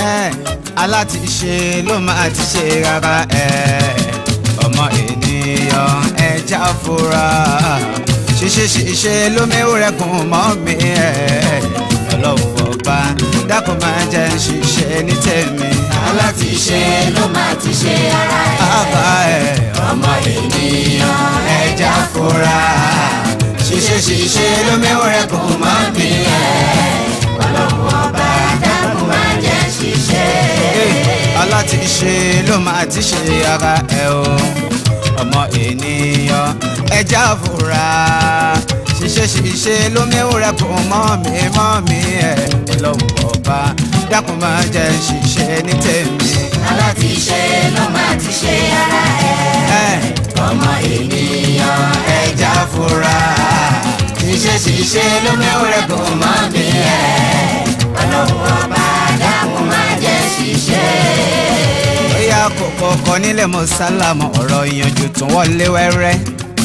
ẹ alátiṣe ló máa ti ṣe rárá ẹ ọmọ ènìyàn ẹja fura ṣíṣe ṣíṣe ló mẹ́wúrẹ́kùn mọ́ mi ẹ ọlọ́run ọba dákun máa jẹ́ ń ṣiṣẹ́ ní tèmi alátiṣe ló máa ti ṣe ara ẹ̀. àbá ẹ ọmọ ènìyàn ẹja fura ṣíṣe ṣíṣe ló mẹ́wúrẹ́kùn mọ́ mi ẹ ọlọ́run ọba dákun máa jẹ́ ṣiṣẹ́. alátiṣe ló máa ti ṣe ara ẹ o ọmọ ènìyàn ẹja fura ṣiṣẹ́ ṣiṣẹ́ ló mẹ́wúrẹ́ kò mọ́ mi mọ́ mi ẹ̀ lọ́wọ́ ọba dákun máa jẹ́ ṣiṣẹ́ ní tèmi. alátiṣe ló máa ti ṣe ara ẹ̀. ẹ̀ ọmọ ènìyàn ẹja fura ṣiṣẹ́ ṣiṣẹ́ ló mẹ́wúrẹ́ kò mọ́ mi ẹ̀ ọlọ́run ọba dákun máa jẹ́ ṣiṣẹ́. bóyá kòkó kọ nílẹ̀ mọ́ sálámù ọ̀rọ̀ ìyànjú tún wọlé wẹ́rẹ́.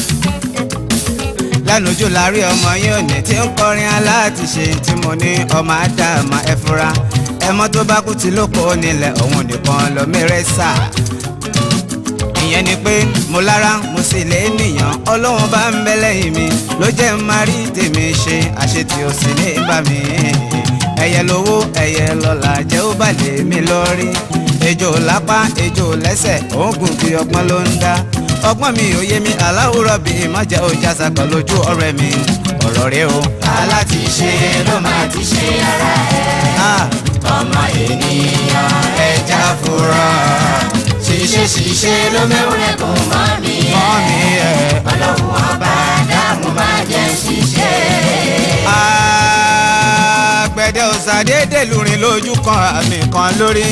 lánàájú láàrin ọmọ yín òní tí ń kọrin aláàtìṣe tí mo ní ọmọ ádámà ẹ fura ẹmọ tó bá kú tí ló kó nílẹ̀ òun nìkan lọ mẹ́rẹ́ sà. ìyẹn ni pé mo lára mo sì lè nìyàn ọlọ́run bá ń bẹ lẹ́yìn mi ló jẹ́ ń máa rí tèmi ṣe àṣetì ò sì ní bá mi ẹyẹ lówó ẹyẹ lọ́la jẹ́ ó bà lè mi lórí ejò lápá ejò lẹ́sẹ̀ oògùn bí ọgbọ́n ló ń dá ọgbọ́n mi ò yé mi aláwòrán bí má jẹ́ ọjà sàkọ̀ lójú ọ̀rẹ́ mi ọ̀rọ̀ rẹ o alátiṣe ló máa ti ṣe ara ẹ̀ ọmọ ènìyàn ẹja fura ṣiṣẹ́ ṣiṣẹ́ ló mẹ́wúrẹ́ kò mọ́ mi mọ́ mi ẹ̀ ọlọ́run ọba dákun máa jẹ́ ṣiṣẹ́. àgbẹ̀dẹ òsàdédé lùrìn lójú kan àmì kan lórí.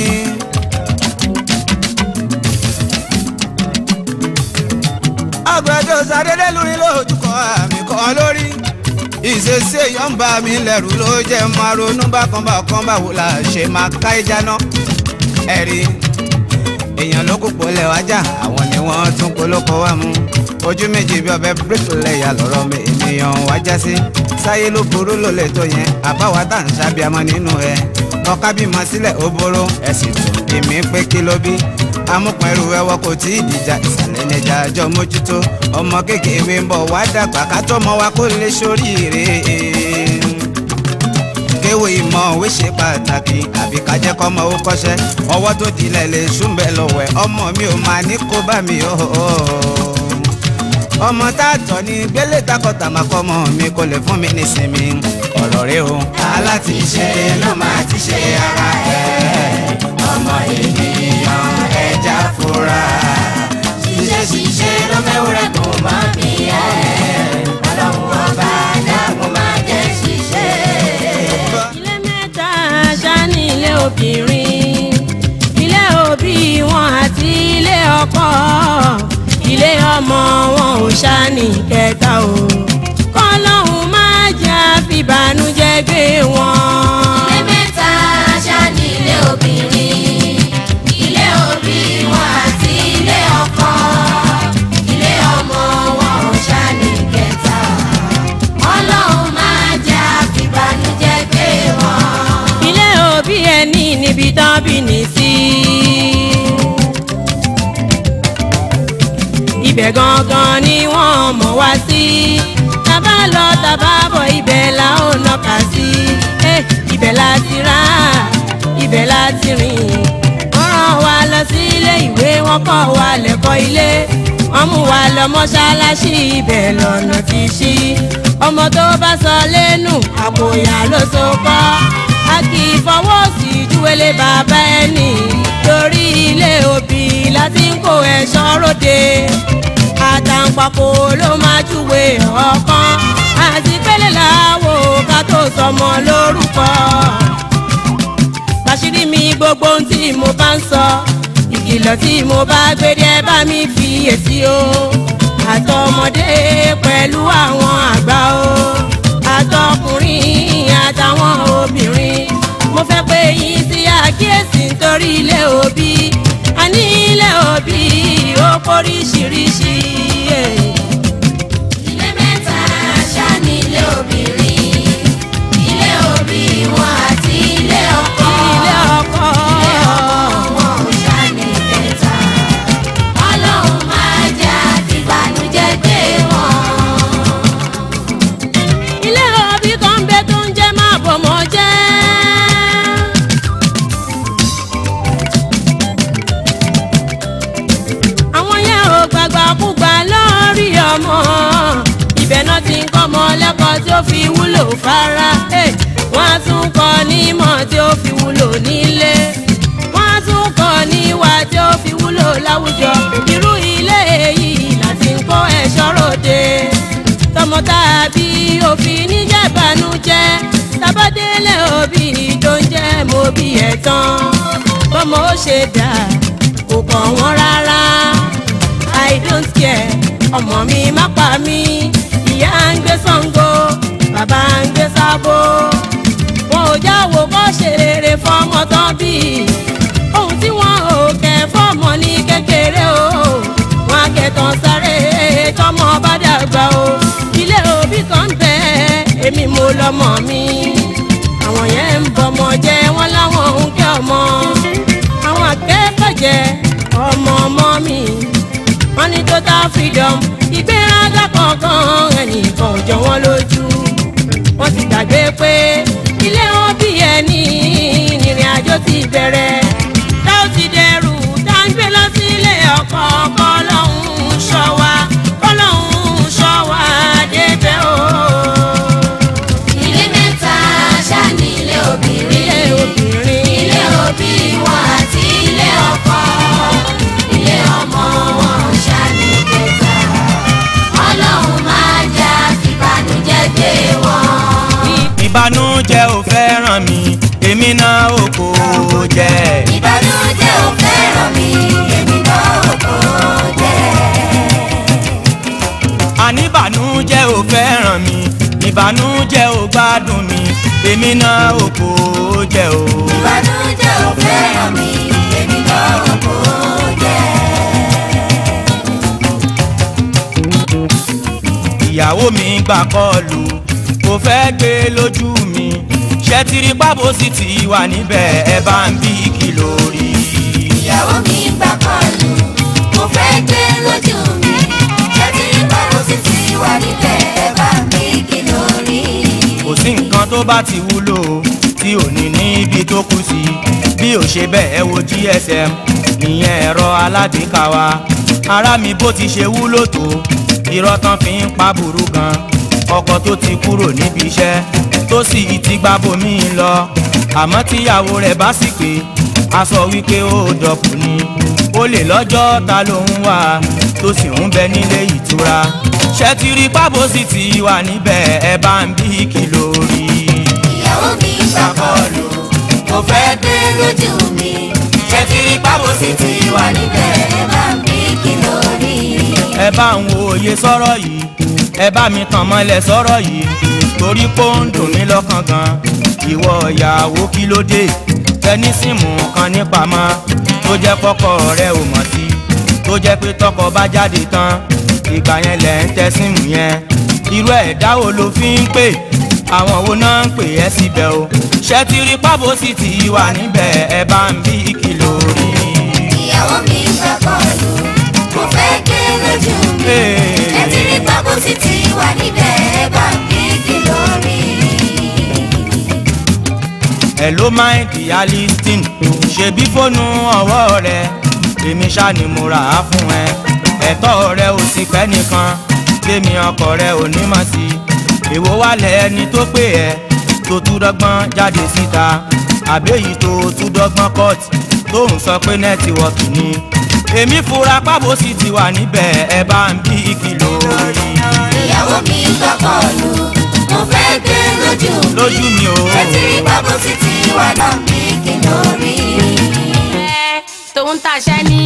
àgbẹ̀dẹ òsàdédé lùrìn lójú kan àmì kan lórí. ìṣesí èèyàn ń bà mí lẹ́rù ló jẹ́ máa ronú bákan bákan báwo la ṣe máa ká ìjà náà. ẹ̀rí èèyàn ló kó polẹ̀ wájà àwọn ni wọ́n tún polóko wá mú ojú méjì bí ọbẹ̀ bíríkìlẹ̀yà lọ́rọ̀ mi ènìyàn wájà sí sáyé ló burú ló lè tó yẹn àbáwá tá à ń sábìámọ́ nínú ẹ ọkà bímọ sílẹ̀ ó boró ẹ̀sìn tó èmi pé kí ló bí amúpẹ̀rù ẹwọ kò tí ì dìjà ìsàlẹ̀ nẹja àjọ mójútó ọmọ kékeré ń bọ̀ wá dàgbà ká tó mọ wa kó lè ṣoríire kéwò ìmọ̀ òwe ṣe pàtàkì àbí ká jẹ́ kọ́mọ ó kọ́ṣẹ́ ọwọ́ tó dilẹ̀ lè ṣúmbẹ̀ lọ́wọ́ ẹ̀ ọmọ mi ò máa ní kó bá mi ó ọmọ tá a tọ́ ní gbélé takọ̀tà máa kọ́ ọmọ mi kò lè fún mi nísinmi ọ̀rọ̀ rẹ o alátiṣe ló máa ti ṣe ara ẹ̀ ọmọ ènìyàn ẹja fura ṣiṣẹ́ ṣiṣẹ́ ló mẹ́wúrẹ́ kò má mi ẹ̀ ọlọ́run ọba dákun máa jẹ́ ṣiṣẹ́. ilé mẹ́ta ṣáni ilé obìnrin ilé òbí wọn àti ilé ọkọ ilé ọmọ wọn ò ṣáni kẹta o kọlọ́hún máa jẹ́ àfìbànújẹ́ gbé wọn. ilé mẹ́ta ṣá ní ilé obìnrin ilé òbí wọn àti ilé ọkọ ilé ọmọ wọn ò ṣá ní kẹta ọlọ́run máa jẹ́ àfìbànújẹ́ gbé wọn. ilé òbí ẹni níbi tán bí ní sí. ibẹ̀ gangan ni wọ́n mọ̀ wá sí. tàbá lọ tàbá bọ̀ ibẹ̀ la ó nọ́ka sí. Eh, ibẹ̀ la ti rà ibẹ̀ la ti rìn. wọ́n rán wa lọ sí ilé ìwé wọ́n kọ́ wa lẹ́kọ̀ọ́ ilé. wọ́n mú wa lọ mọ́ṣáláṣí ibẹ̀ lọ́nà ti ṣí. ọmọ tó bá sọ lẹ́nu àpòyà ló so kọ́. a kì í fọwọ́ sí júwèlé bàbá ẹni. torí ilé òbí láti ń kó ẹ̀ṣọ́ ròde. àtàǹpàkò ló máa júwe ọ̀kan. àti pélé làwọ̀ ká tó sọmọ lórúkọ bàṣírí mi gbogbo ohun tí mo bá ń sọ ìkìlọ̀ tí mo bá gbére ẹ bá mi fi èsì o àtọmọdé pẹ̀lú àwọn àgbà o àtọkùnrin àtàwọn obìnrin mo fẹ́ pé yín sí àkíyèsí nítorí ilé òbí a ní ilé òbí ó póríṣiríṣi. ilé mẹ́ta ṣá ní ilé obìnrin ilé òbí wọn àti ilé ọkọ ilé ọkọ ilé ò fara eh, wọ́n á tún kọ́ nímọ̀ tí ó fi wúlò nílé wọ́n á tún kọ́ níwà tí ó fi wúlò láwùjọ irú ilé èyí láti ń kó ẹ̀ṣọ́ ròde tọmọ tàbí òfin níjẹ̀bánújẹ́ tabadélé òbí tó ń jẹ́ mo bí ẹ̀ tán bọ́mọ ó ṣe dà kò kàn wọ́n rárá i don't care ọmọ mi má pa mí ìyá ń gbé Ṣàngó bàbá ń gbé Sábó wọn ò jáwọ́ kó ṣe rere fọmọ tán bí ohun tí wọn ò kẹ́ fọmọ ní kékeré o wọn akẹ́tàn sáré tọmọ bá dàgbà o ilé òbí kan ń bẹ èmi mo lọmọ mi àwọn yẹn ń bọmọ jẹ wọn láwọn ń kẹ́ ọmọ àwọn akẹ́kọ̀ọ́ jẹ ọmọ ọmọ mi wọ́n ní total freedom ìgbéraga kankan ẹnìkan ò jọ wọ́n lójú wọ́n ti gbàgbé pé ilé wọn bí ẹni ìrìn àjò ti bẹ̀rẹ̀ tá ó ti dẹrù tá ń gbé lọ sí ilé ọkọ kọlọ́hún ṣọ́ wa kọlọ́hún ṣọ́ wa débẹ̀ o. ilé mẹ́ta ṣá ní ilé obìnrin ilé obìnrin ilé òbí wọn àti ilé ọkọ ilé ọmọ wọn ṣá ní kẹta ọlọ́run máa jà fìbànújẹ́ gbé wọn. ìbànújẹ́ ò fẹ́ràn mi èmi náà ò kò jẹ́. ìbànújẹ́ ò fẹ́ràn mi èmi náà kò jẹ́. àníbànújẹ́ ò fẹ́ràn mi ìbànújẹ́ ò gbádùn mi èmi náà ò kò jẹ́ o. ìbànújẹ́ ò fẹ́ràn mi èmi náà kò jẹ́. ìyàwó mi gbà kọlù kò fẹ́ gbé lójú mi ṣẹ́tìrì pábò sì ti wà níbẹ̀ ẹ bá ń bí kìlò rí. ìyàwó mi gbà kọlù mo fẹ́ gbé lójú mi ṣẹ́tí báwo sì ti wà níbẹ̀ ẹ bá mi kí lórí. kò sí nǹkan tó bá ti wúlò tí ò ní níbi tó kù sí bí ò ṣe bẹ́ẹ̀ wo gsm ìyẹn ẹ̀rọ alágbèéká wa ara mi bó ti ṣe wúlò tó irọ́ tán fi ń pa burú gan ọkọ tó ti kúrò níbi iṣẹ́ tó sì ti gba bomi lọ àmọ́ tíyàwó rẹ̀ bá sì pé a sọ wípé ó dọ̀kù ni ó lè lọ́jọ́ ta ló ń wà tó sì ń bẹ nílé ìtura ṣẹ́tìrì pábò sì ti wà níbẹ̀ ẹ bá ń bí kìlò rí ìyàwó mi gbà kọlù mo fẹ́ gbé lójú mi ṣẹ́tí báwo sì ti wà níbẹ̀ ẹ bá mi kí lórí. ẹ bá ń wo òye sọ̀rọ̀ yìí ẹ bá mi tàn mọ́lẹ̀ sọ̀rọ̀ yìí torí pé ó ń dùn mí lọ́kàn gan ìwọ ìyàwó kí ló dé tẹni síìmù kan nípamọ́ tó jẹ́ kọ́kọ́ rẹ ò mọ̀ sí tó jẹ́ pé tọkọ bá jáde tán ìgbà yẹn lẹ̀ ń tẹ síìmù yẹn irú ẹ̀dá wo ló fi ń pè àwọn wo náà ń pè ẹ́ síbẹ̀ o ṣẹ́tìrì pábò sì ti wà níbẹ̀ ẹ bá ń bí kìlò rí. ìyàwó mi gbà kọlù mo fẹ́ gbé lójú mi Hey. ṣẹ́tí báwo sì ti wà níbẹ̀ ẹ bá mi kí lórí. hello my dear listing ṣebí fóònù ọwọ́ rẹ èmi ṣá ni mo rà á fún ẹ ẹ̀tọ́ rẹ ò sì pẹ́ nìkan kémi ọkọ rẹ ò ní mọ̀ sí èwo wà lẹ́ni tó pè ẹ́ tó tún dọ́gbọ́n jáde síta àbẹ́yìí tó tún dọ́gbọ́n court tó ń sọ pé nẹ́tíwọ́ọ̀kì ni èmi fura pábò sì ti wà níbẹ̀ ẹ bá ń bí kìlò rí ìyàwó mi gbà kọlù mo fẹ́ gbé lójú mi lójú mi o. ṣẹ́tí báwo sì ti wà náà mi kí lórí. tòun tàṣẹ ní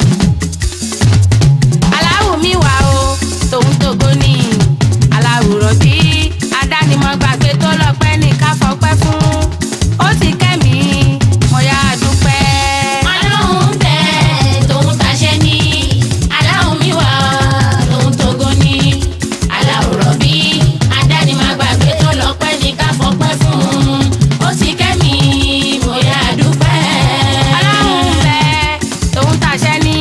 aláwù mi wà o tòun tògo ní aláwùrọ̀ bí adánimọ̀ gbàgbé tó lọ́pẹ́ ní ká fọpẹ́ fún ó ti kẹ́mi mo yá a dúpẹ́. ọlọ́run bẹ tòun tàṣẹ ní aláwọ̀ mi wà tòun tógo ní aláwòrán bí adánimàgbàgbé tó lọ́pẹ́ ní ká fọpẹ́ fún ó sì kẹ́mi mo yá a dúpẹ́. aláwù ń bẹ tòun tàṣẹ ní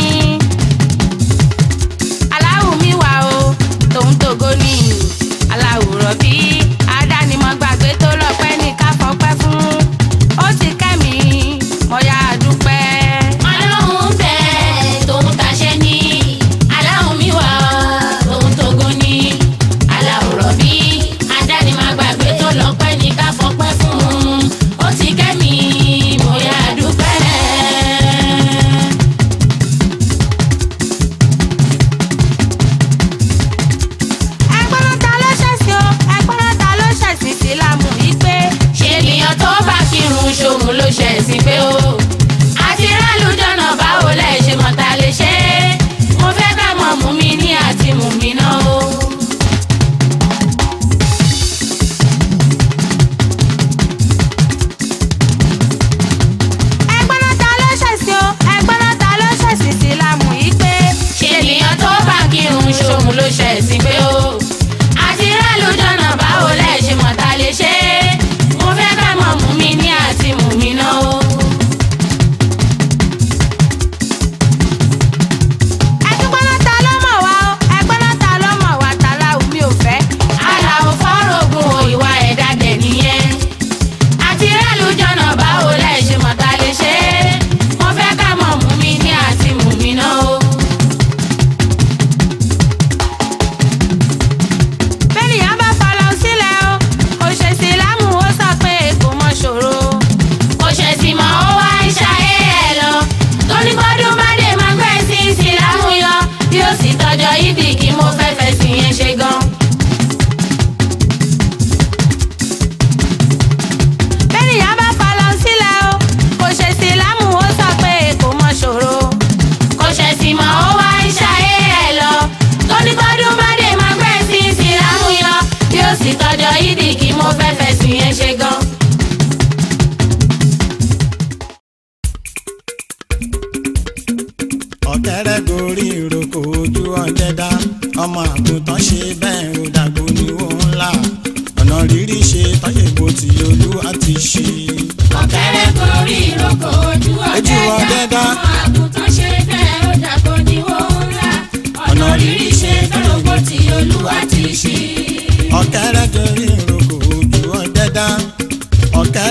aláwù mi wà o tòun tògo ní aláwùrọ̀ bí adánimọ̀ gbàgbé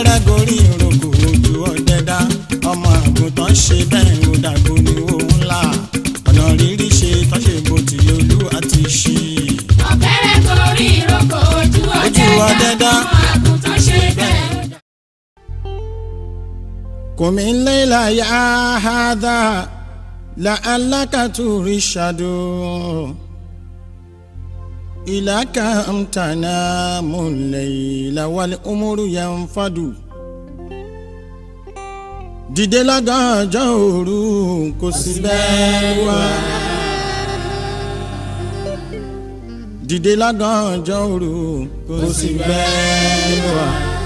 ọ̀kẹ́rẹ́ gorí ìrókò ojú ọ̀dẹ́dá ọmọ àgùntàn ṣe bẹ́ẹ̀ ó dàgbò ní òun ńlá ọ̀nà rírí ṣe tọ́ṣe bó ti olú àti ṣí. ọ̀kẹ́rẹ́ gorí ìrókò ojú Ojú ọ̀dẹ́dá ọ̀dẹ́dá. ọmọ àgùntàn ṣe bẹ́ẹ̀. قم الليل يا هذا لعلك ترشد إلى كم تنام الليل والأمر ينفد dìde lágànjọ́ òru kò sí bẹ́ẹ̀ wá. dìde lágànjọ́ òru kò sí bẹ́ẹ̀ wá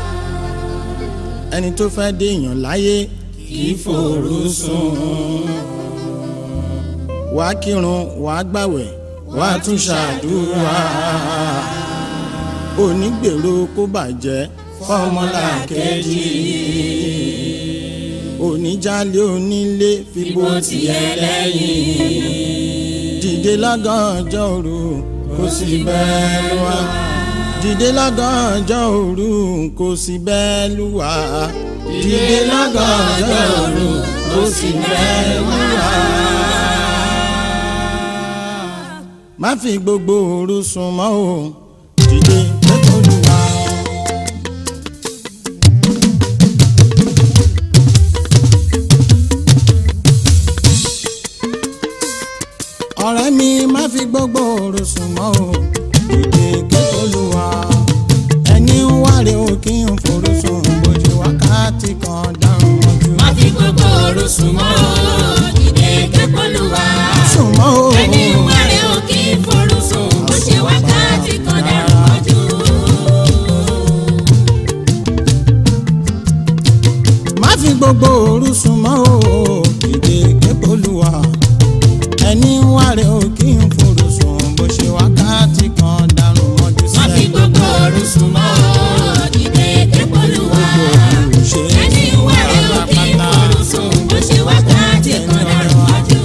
ẹni tó fẹ́ déèyàn láyé kì í fòrò sùn. wàá kírun wàá gbàwẹ̀ wàá tún ṣàdúrà. onígbèrò kó bàjẹ́ fọmọlàkejì. oníjàlé onílé fipò tiẹ̀ lẹ́yìn. dìde lágànjọ́ òru kò sí bẹ́ẹ̀ wá dìde lọ́gànjọ́ òru kò sí bẹ́ẹ̀ lúwa. dìde lọ́gànjọ́ òru kò sí bẹ́ẹ̀ lúwa. má fi gbogbo òru sùn mọ́ o dìde lẹ́kọ̀ọ́ lúwa. ọ̀rẹ́ mi má fi gbogbo òru sùn mọ́ o dìde kẹ́kọ̀ọ́ lúwa. ẹni ń wáre o kí n forú sùn bójú wákàtí kan dáhùn ojú. má fi gbogbo òru sùn mọ́ o dìde kẹ́kọ̀ọ́lùwà. sùn mọ́ o. ẹni wà rẹ̀ ò kí ń forú sùn bó ṣe wákàtí kan dàrú mọ́jú. má fi gbogbo òru sùn mọ́ o dìde kẹ́kọ̀ọ́ lúwa. ẹni ń wáre o kí n forú sùn bó ṣe wákàtí kan dáhùn ojú má fi gbogbo òru sùn mọ́ o dìde kẹ́kọ̀ọ́lùwà. ẹni wà rẹ̀ ò kí ń forú sùn bó ṣe wákàtí kan dàrú mọ́jú.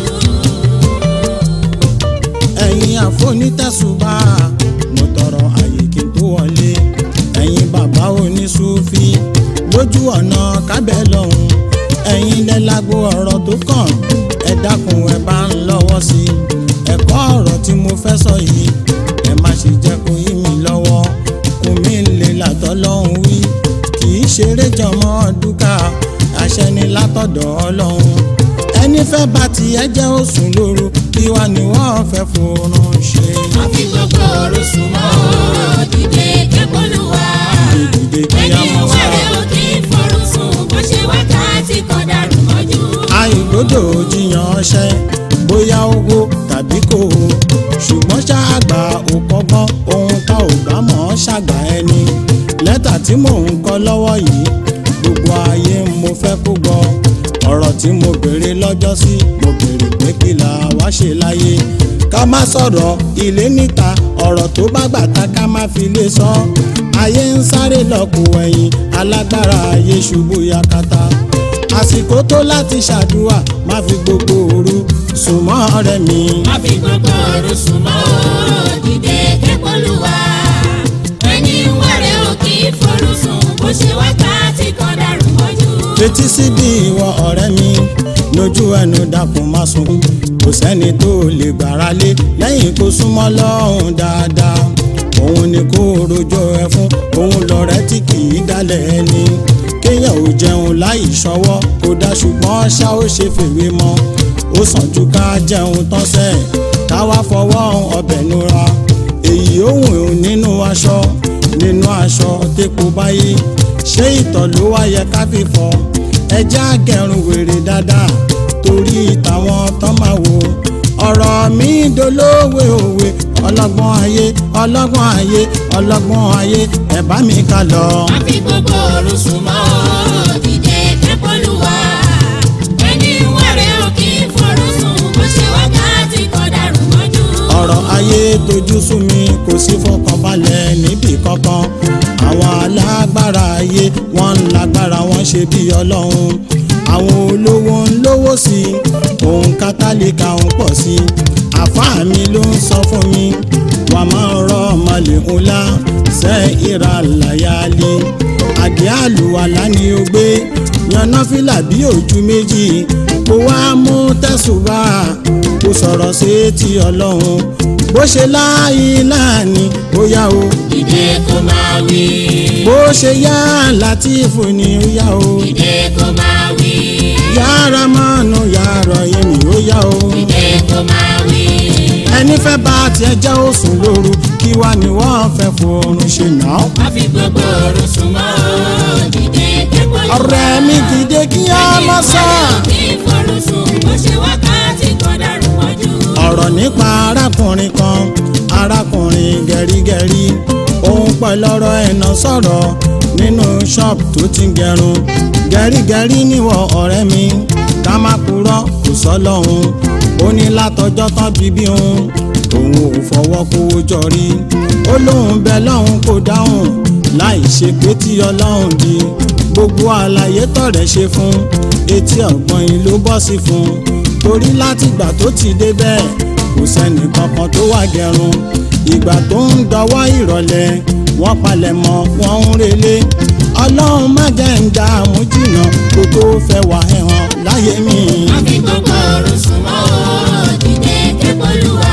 ẹ̀yin àfonítẹ̀sùbà mo tọrọ àyè kí n tó wọlé ẹ̀yin bàbá oníṣúfì lójú ọ̀nà kábẹ́ lọ́hùn ẹ̀yin lẹ́lágbó ọ̀rọ̀ tó kàn ẹ dákun ẹ bá ń lọ́wọ́ sí i ẹ̀kọ́ ọ̀rọ̀ tí mo fẹ́ sọ yìí ẹ má ṣe jẹ́ kó yí mi lọ́wọ́ kún mi lè látọ̀ lọ́hùn wí kì í ṣeré jọmọ́ dúkà àṣẹ ni látọ̀dọ̀ ọlọ́hun ẹni fẹ́ bá tiẹ̀ jẹ́ òsùn lóru kí wá ni wọ́n fẹ́ fòrùn ṣe. má fi gbogbo òru sùn mọ́ o dìde kẹ́kọ̀ọ́lùwà. ìdìde kí á ẹni mọ̀ wà sọ. rẹ̀ ò kí ń forú sùn bó ṣe wákàtí kan dàrú mọ́jú. àìgbọ́dọ̀ jiyàn ọṣẹ bóyá owó tàbí kò o ṣùgbọ́n ṣáàgbà ò kọ́gbọ́n ohun tá ò bá mọ̀ ọ́ ṣàgbà ẹni lẹ́tà tí mò ń kọ lọ́wọ́ yìí gbogbo ayé mo fẹ́ kó gbọ́ ọ̀rọ̀ tí mo béèrè lọ́jọ́ sí mo béèrè pé kí la wá ṣe láyé ká má sọ̀rọ̀ ilé níta ọ̀rọ̀ tó bá gbàtà ká má fi lè sọ ayé ń sáré lọ́kù ẹ̀yìn alágbára ayé ṣubú yakata àsìkò tó láti ṣàdúrà má fi gbogbo òru sùn mọ́ ọ̀rẹ́ mi. má fi gbogbo òru sùn mọ́ o dìde kẹ́kọ̀ọ́lùwà. ẹni wà rẹ̀ ò kí ń forú sùn bó ṣe wákàtí kan dàrú mọ́jú. fetí síbi ìwọ ọ̀rẹ́ mi lójú ẹnu dákun má sùn kò sẹ́ni tó lè gbára lé lẹ́yìn kó súnmọ́ lọ́hùn dáadáa òun ni kó rojọ́ ẹ fún òun lọ̀rẹ́ tí kì í dálẹ̀ ẹni kéèyàn ò jẹun láì ṣọwọ́ kó dá ṣùgbọ́n ṣá ó ṣe fèwé mọ́ ó sàn ju ká jẹun tán sẹ́ káwá fọwọ́ ọbẹ̀ nura èyí òun nínú aṣọ nínú aṣọ tẹ́kọ̀ báyé ṣé ìtọ̀ ló wá yẹ ká fi fọ ẹjẹ́ àgẹ̀rùn wèrè dáadáa torí ìtàwọn tán máa wò ọ̀rọ̀ mi dolówe òwe ọlọ́gbọ́n ayé ọlọ́gbọ́n ayé ọlọ́gbọ́n ayé ẹ̀ bá mi ká lọ. má fi gbogbo òru sùn mọ́ o dìde kẹ́kọ̀ọ́lùwà. ẹni wà rẹ̀ ò kí ń forú sùn bó ṣe wákàtí kan dàrú mọ́jú. ọ̀rọ̀ ayé tojú sú mi kò sí fọkànbalẹ̀ níbì kankan àwọn alágbára ayé wọ́n ń lágbára wọ́n ṣe bí ọlọ́run àwọn olówó ń lówó sí i òun kátálíkà ń pọ̀ sí i àfáà mi ló ń sọ fún mi wà máa ń rọ ọmọlẹ̀ ńlá ṣe ìrà làyálì àdé àlùwàlá ni ó gbé yanná fìlà bí ojú méjì kó wá mú tẹ̀sùbà kó sọ̀rọ̀ sí ti ọlọ́run bó ṣe láàyè láàní ó yá o Dìde kó máa wí. bó ṣe yá látìfù ni ó yá o Dìde kó máa wí. yára mọ́nù yàrá èmi ó yá o Dìde kó máa wí. ẹni fẹ́ bá tiẹ̀ jẹ́ òsùn lóru kí wá ni wọ́n fẹ́ fòrùn ṣe náà. Má fi gbogbo òru sùn mọ́ o. Dìde kẹ́kọ̀ọ́ lù wá. ọ̀rẹ́ mi dìde kí á má sọ. Kí ìfọ̀rọ̀ sùn bó ṣe wákàtí kan dàrú mọ́jú. ọ̀rọ̀ nípa arákùnrin kan arákùnrin gẹ̀rígẹ̀rí òun pẹ̀lú ọ̀rọ̀ ẹ̀nà sọ̀rọ̀ nínú ṣọ́ọ̀bù tó ti ń gẹrun gẹ̀rígẹ̀rí níwọ̀ ọ̀rẹ́ mi ká má purọ́ kò sọ lọ́hùn ó ní látọjọ́ tán bíbí òun òun ò fọwọ́ kówó jọ rí ó lóun bẹ lọ́hùn kò dáhùn láì ṣe pé tí ọlọ́hùn di gbogbo àlàyé tọ̀rẹ́ ṣe fún etí ọ̀gbọ́n yìí ló bọ́ sí fún torí látìgbà tó ti débẹ̀ kò sẹ́ni kankan tó wá gẹrun ìgbà tó ń dọwọ́ ìrọ̀lẹ́ wọ́n palẹ̀ mọ́ wọ́n ń relé ọlọ́run má jẹ́ ń dààmú jìnnà kó tó fẹ́ wà ẹ̀hàn láyé mi. Má fi gbogbo òru sùn mọ́ o. Dìde kẹ́kọ̀ọ́ lù wá.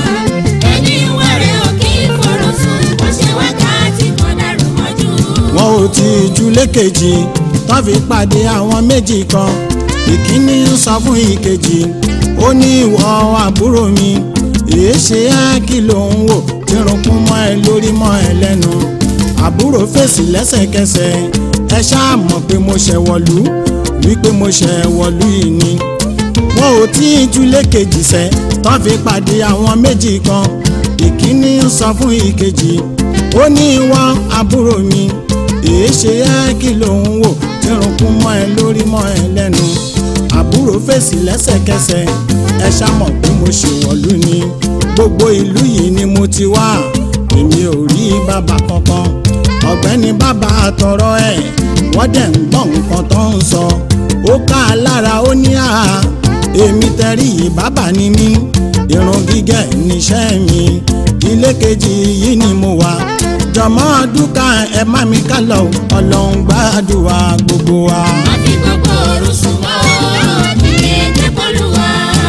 Ẹni wẹ̀rẹ̀ ò kí ìfọ̀rọ̀ sùn bó ṣe wákàtí kan dàrú mọ́jú. wọn ò tí ì ju lékejì tó fi pàdé àwọn méjì kan ìkíní ń sọ fún ìkejì ó ní ìwọ àbúrò mi èé ṣe á kí ló ń wò tí runkún mọ́ ẹ lórí mọ́ ẹ lẹ́nu àbúrò fèsì lẹ́sẹ̀kẹsẹ̀ ẹ ṣáà mọ̀ pé mo ṣẹ̀ wọ̀lú wípé mo ṣẹ̀ wọ̀lú yìí ni wọn ò tí ì ju lékejì sẹ́ tó fi pàdé àwọn méjì kan ìkíní ń sọ fún ìkejì ó ní ìwọ àbúrò mi èé ṣe é kí ló ń wò tí runkún mọ́ ẹ lórí mọ́ ẹ lẹ́nu àbúrò fèsì lẹ́sẹ̀kẹsẹ̀ ẹ ṣàmọ̀ pé mo ṣèwọ̀lú ni gbogbo ìlú yìí ni mo ti wá èmi ò rí bàbá kankan ọ̀gbẹ́ni bàbá àtọ̀rọ̀ ẹ̀ wọ́n dẹ̀ ń gbọ́ nǹkan tó ń sọ ó ká a lára ó ní àá èmi tẹ̀rí yìí bàbá ni mí irun gígẹ̀ níṣẹ́ mi ilé kejì yìí ni mo wà jọmọ dúkà ẹ má mi ká lọ ọlọ́run gbàdúrà gbogbo wa. Má fi gbogbo òru sùn mọ́ o. Dìde kẹ́kọ̀ọ́ lù wá.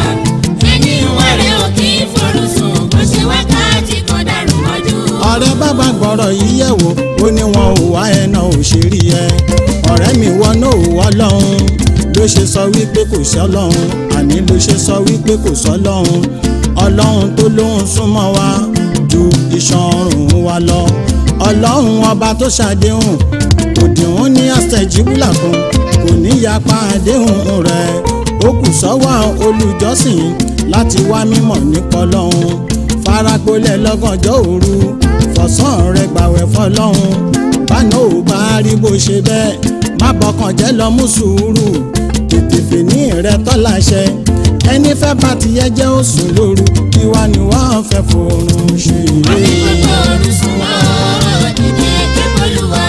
Ẹni wẹ̀rẹ̀ ò kí ìfọ̀rọ̀ sùn bó ṣe wákàtí kan dàrú mọ́jú. ọ̀rẹ́ bàbá gbọ́rọ̀ yìí yẹ̀ wò ó ní wọn ò wá ẹ náà ò ṣe rí ẹ ọ̀rẹ́ mi wọn náà ò wọ́ lọ́hùn ló ṣe sọ wípé kò sí ọlọ́hun àní ló ṣe sọ wípé kò sọ ọlọ́hun ọlọ́hun tó lóhun súnmọ́ wa ju iṣan ọrùn wa lọ ọlọ́hun ọba tó ṣàdéhùn kò dìhun ní àṣẹjíbùlà kan kò ní yapa àdéhùn rẹ̀ ó kù sọ́wọ́ olùjọ́sìn láti wá mímọ̀ nípa ọlọ́hun faragbolẹ̀ lọ́gànjọ́ òru fọ̀sán rẹ̀ gbàwẹ̀ fọlọ́hun báná ò bá rí bó ṣe bẹ́ẹ̀ má bọkàn jẹ́ lọ mú sùúrù tètè fìní rẹ tọ́láṣẹ ẹni fẹ́ bá ti yẹ jẹ́ òsùn lóru kí wá ni wọ́n fẹ́ fòrùn ṣe Má fi é. gbogbo òru sùn mọ́ o. Dìde kẹ́kọ̀ọ́ lù wá.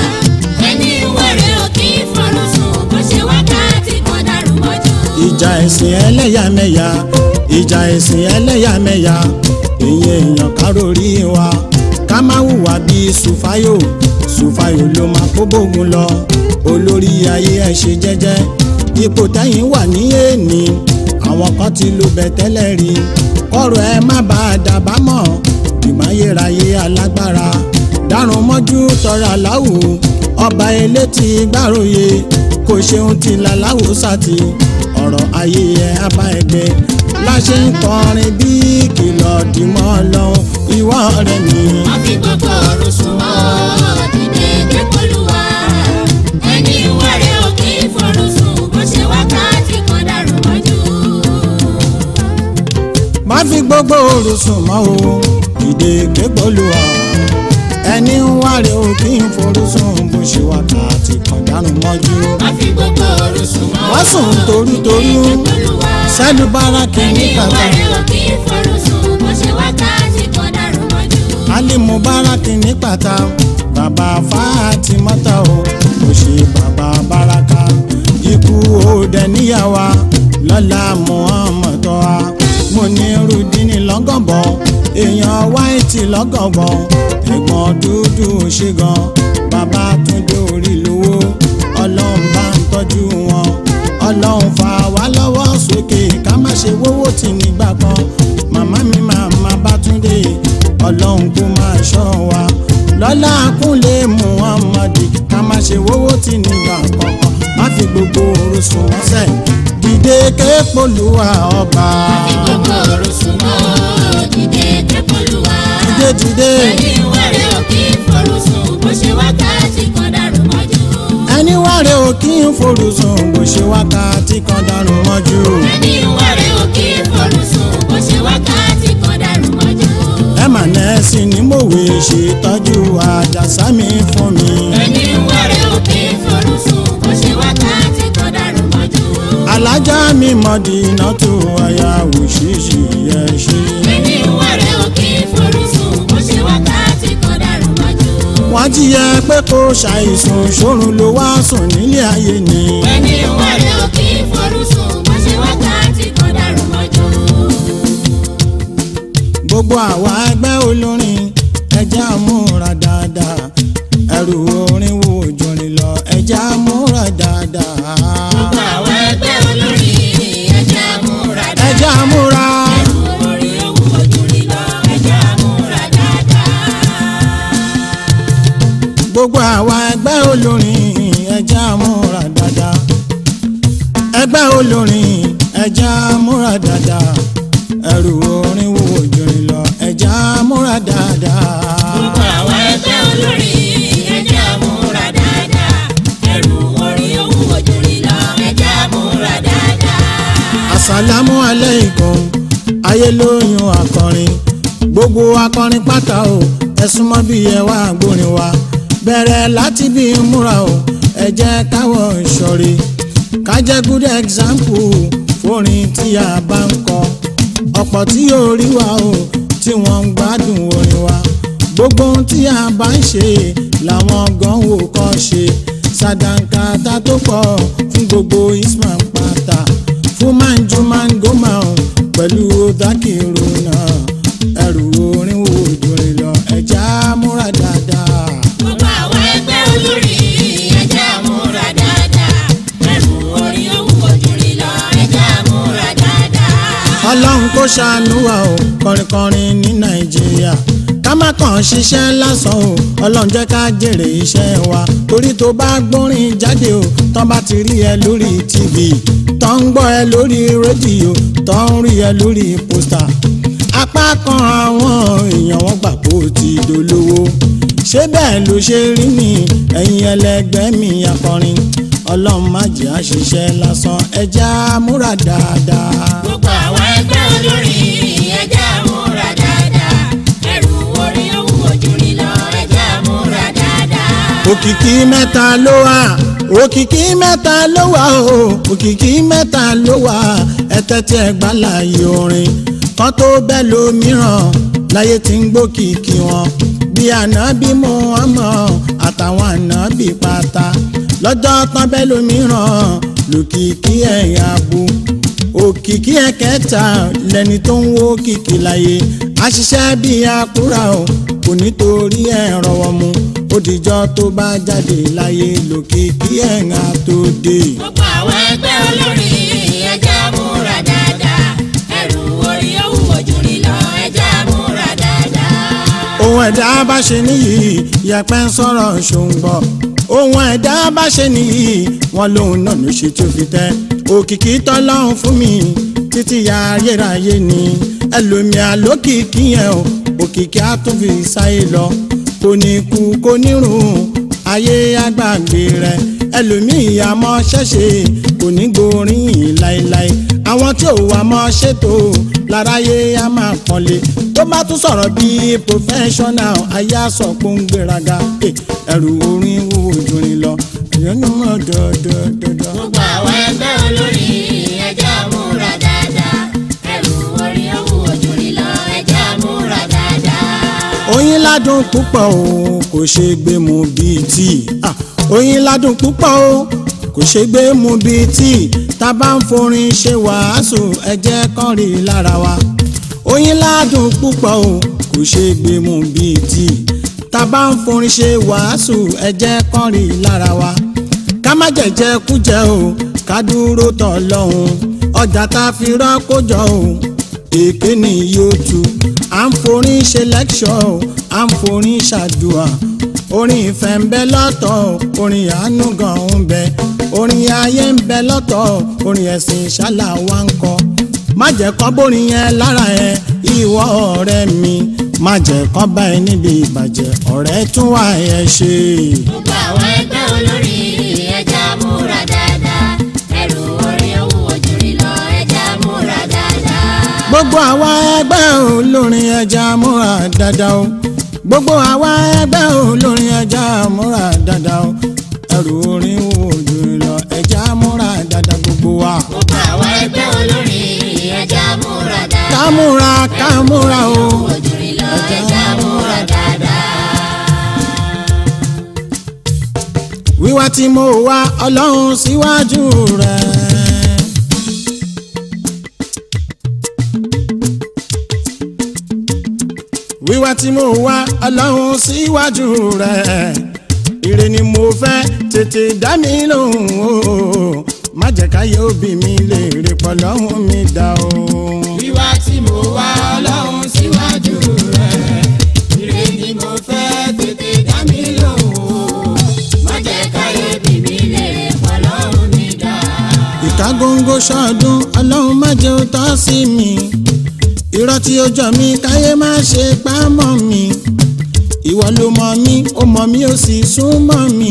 Ẹni wẹ̀rẹ̀ ò kí ìfọ̀rọ̀ sùn bó ṣe wákàtí kan dàrú mọ́jú. ìjà ẹ̀sìn ẹlẹ́yàmẹ̀yà ìjà ẹ̀sìn ẹlẹ́yàmẹ̀yà èyí èèyàn kárórì wa ká má hùwà bíi sùfáyò sùfáyò ló máa kó bógun lọ olórí ayé ẹ ṣe jẹ́jẹ́ ipò tẹ́yìn wà ní èèní àwọn kan ti lu bẹ̀ tẹ́lẹ̀ rí kọ́rọ̀ ẹ má bá a dàbámọ̀ ìmáyéráyé alágbára dárun mọ́jú tọrọ aláwù ọba elétí gbàròyé kò ṣeun ti làláwù sátì ọ̀rọ̀ ayé ẹ abá ẹgbẹ́ láṣẹ ń kọrin bí kìlọ̀ dìmọ́ lọ́hùn ìwọ rẹ̀ mi. Má fi gbogbo òru sùn mọ́ o. Dìde kẹ́kọ̀ọ́ lù wá. Ẹni wẹ̀rẹ̀ ò kí ìfọ̀rọ̀ sùn bó ṣe wákàtí kan dàrú mọ́jú. má fi gbogbo òru sùn mọ́ o ìdè gbégbólúwa ẹni ń wáre o kí n forú sùn bó ṣe wákàtí kan dánú mọ́jú. Má fi gbogbo òru sùn mọ́ o. wọ́n sùn torútorú sẹ́nu báràkì ní Ẹni bàbá wẹ̀rẹ̀ ò kí ìfọ̀rọ̀ sùn bó ṣe wákàtí kan dàrú mọ́jú. alimu báràkì ní pàtà bàbá Fátímọ́tà o kò ṣe bàbá báràkà ikú òde níyàwó lọ́la Muhammad wa mo ní rudini lọ́gànbọ̀ èèyàn wáìtì lọ́gànbọ̀ ẹ̀gbọ́n dúdú ṣe gan bàbá túndé ọlọ́run kó máa ṣọ́ wa lọ́lá kúnlé muhammadi ká má ṣe wówó tí nígbà kankan má fi gbogbo òru sùn wọ́n sẹ̀ dìde képolúwa ọba gbogbo òru sùn mọ́ dìde képolúwa. dìde dìde ẹni wẹ̀rẹ̀ ò kí forú sùn bó ṣe wákàtí kan dàrú mọ́jú. ẹni wáre ò kí ń forú sùn bó ṣe wákàtí kan dànù mọ́jú ẹni wẹ̀rẹ̀ ò kí forú sùn bó ṣe wákàtí kan dàrú mọ́jú. ẹ mà nẹ́ẹ̀sì ní mòwe ṣètọ́jú àjàsá mi fún mi. ẹni wẹ̀rẹ̀ ò kí forú sùn bó ṣe wákàtí kan dàrú mọ́jú. alájà mi mọ̀dínà tó àyà òṣìṣì yẹ ṣe. ẹni wẹ̀rẹ̀ ò kí forú sùn bó ṣe wákàtí kan dàrú mọ́jú. wọ́n ti yẹ pé kó ṣàìsùn ṣòrun ló wá sùn nílé ayé ni. ẹni wẹ̀rẹ̀ ò kí forú sùn bó ṣe wákàtí kan dàrú mọ́jú. gbogbo àwa ẹgbẹ́ olórin ẹjẹ́ àmúra dáadáa ẹrù orin wo jòrìn lọ ẹjẹ́ àmúra dáadáa. gbogbo àwọn ẹgbẹ́ olórin ẹjẹ́ àmúra dáadáa. ẹjẹ́ àmúra orí owó ojú lílọ ẹjẹ́ àmúra dáadáa. gbogbo àwa ẹgbẹ́ olórin ẹjẹ́ àmúra dáadáa ẹgbẹ́ olórin ẹjẹ́ àmúra dáadáa ẹrù orin wo jòrìn lọ ẹjẹ́ àmúra dáadáa. gbogbo àwọn ẹgbẹ́ olórin ẹjẹ́ àmúra dáadáa. ẹrù orí owó ojú lílọ ẹjẹ́ àmúra dáadáa. àsàlámù aláìkùm ayé lóyún akọrin gbogbo akọrin pátá o ẹ súnmọ́ bí ẹ wá gbórin wa bẹ̀rẹ̀ láti bí múra o ẹ jẹ́ káwọ̀ ìṣọ̀rí ká jẹ́ good example fórin tí a bá ń kọ ọ̀pọ̀ tí yóò rí wa o tí wọ́n ń gbádùn orin wa gbogbo ohun tí a bá ń ṣe làwọn gan wò kọ́ ṣe sàdánkátà tó pọ̀ fún gbogbo isman pátá fún manju mangoma o pẹ̀lú dákìrò náà ẹrù orin wo dòrin lọ ẹja múra dáadáa. gbogbo àwọn ẹgbẹ́ olórin ẹjẹ́ àmúra dáadáa. ẹrù orí owó ojú lílọ ẹjẹ́ àmúra dáadáa. ọlọ́run kó ṣàánú wa o kọrinkọrin ní nàìjíríà ká má kàn ṣiṣẹ́ lásán o ọlọ́run jẹ́ ká jèrè iṣẹ́ wa torí tó bá gbórin jáde o tán bá ti rí ẹ lórí tv tán ń gbọ́ ẹ lórí rédíò tán ń rí ẹ lórí pósítà apá kan àwọn èèyàn wọn gbà kó ti dolówó ṣé bẹ́ẹ̀ ló ṣe rí ni ẹ̀yin ẹlẹgbẹ́ mi akọrin ọlọ́run má jẹ́ àṣìṣe lásán ẹja múra dáadáa. gbogbo àwọn ẹgbẹ́ olórin ẹjẹ́ àmúra dáadáa. ẹrù orí owó ojú lílọ ẹjẹ́ àmúra dáadáa. òkìkí mẹ́ta ló wà òkìkí mẹ́ta ló wà o òkìkí mẹ́ta ló wà ẹ̀tẹ́ tí ẹ gbá láàyè orin kan tó bẹ́ẹ̀ lómìíràn láyé tí ń gbókìkí wọn bí ànábì Muhammad àtàwọn ànábì pátá lọ́jọ́ tán bẹ́ẹ̀ lómìíràn lòkìkí ẹ̀yà bu òkìkí ẹ̀kẹta lẹni tó ń wó kìkì láyé àṣìṣe bíi àkúrà o kò nítorí ẹ̀ rọwọ́ mu ó dìjọ́ tó bá jáde láyé lòkìkí ẹ̀ǹà tó dé. gbogbo àwọn ẹgbẹ́ olórin ẹjẹ́ àmúra dáadáa. ẹrù orí owó ojú lílọ ẹjẹ́ àmúra dáadáa. ohun ẹ̀dá bá ṣe níyì yẹpẹ́ ń sọ̀rọ̀ ṣòǹgbọ̀ ohun ẹ̀dá bá ṣe níyì wọn lòun náà ló ṣe tó fi tẹ́ òkìkí tọ́lọ́run fún mi títí ya ayérayé ni ẹlòmíà lókìkí yẹn o òkìkí á tún fi sáyé lọ kò ní kú kò ní rùn ayé àgbàgbé rẹ ẹlòmíì àmọ́ ṣẹ̀ṣẹ̀ kò ní gbóríyìn láéláé àwọn tí ò wá mọ́ ṣètò láráyé á máa pọ́nlé tó bá tún sọ̀rọ̀ bíi professional ayé àsọ̀ pé ń gbéraga Eh, ẹrù orin wúwo jùrin lọ èèyàn ní mọ̀ dọ́dọ́dọ́dọ́. gbogbo àwọn ẹgbẹ́ olórin ẹjẹ́ àmúra dáadáa. ẹrù orí owó ojú lílọ ẹjẹ́ àmúra dáadáa. oyin ládùn púpọ̀ o kò ṣe gbé mu bíi tíì Ah, oyin ládùn púpọ̀ o kò ṣe gbé mu bíi tíì tá a bá ń forin ṣe wàásù ẹ jẹ́ kán rí i lára wa oyin ládùn púpọ̀ o kò ṣe gbé mu bíi tíì tá a bá ń forin ṣe wàásù ẹ jẹ́ kán rí i lára wa ká má jẹ̀jẹ̀ kújẹ o ká dúró tọ̀ lọ́hùn ọjà tá a fi rọ́kó jọ o èké ni yóò tu à ń forin ṣe lẹ́kṣọ̀ o à ń forin ṣàdùà orin ìfẹ́ ń bẹ lọ́tọ̀ o orin àánú gan ń bẹ orin ayé ń bẹ lọ́tọ̀ o orin ẹ̀sìn ìṣálà wa ń kọ má jẹ́ kọ́ bórin yẹn lára ẹ ìwọ ọ̀rẹ́ mi má jẹ́ kọ́ bá ẹ níbi ìbàjẹ́ ọ̀rẹ́ tún wà ẹ ṣe. gbogbo àwọn ẹgbẹ́ olórí ẹja múra dáadáa ẹrù orin owó ojúrí lọ ẹja múra dáadáa. gbogbo àwa ẹgbẹ́ olórin ẹja múra dáadáa o gbogbo àwa ẹgbẹ́ olórin ẹja múra dáadáa o ẹrù orin wo jù lọ ẹja múra dáadáa gbogbo wa. gbogbo àwọn ẹgbẹ́ olórí ẹja múra dáadáa. ká múra ká múra o. ojúrí lọ ẹja múra dáadáa. wíwá tí mo wá ọlọ́run síwájú rẹ̀. wíwá tí mo wá ọlọ́run síwájú rẹ̀. ire ni mo fẹ́ tètè dá mi lóhùn o má jẹ́ káyé òbí mi lè rè pọ̀ lọ́hùn mi dá o. wíwá tí mo wá ọlọ́run síwájú rẹ̀ ire ni mo fẹ́ tètè dá mi lóhùn má jẹ́ káyé bí mi lè pọ̀ lọ́rùn mi dá. ìka góńgó ṣọdún ọlọ́run má jẹ́ ó tọ́ sí mi irọ́ tí ó jọ mí káyé má ṣe pa mọ́ mi ìwọ ló mọ̀ mí ó mọ̀ mí ó sì sún mọ́ mi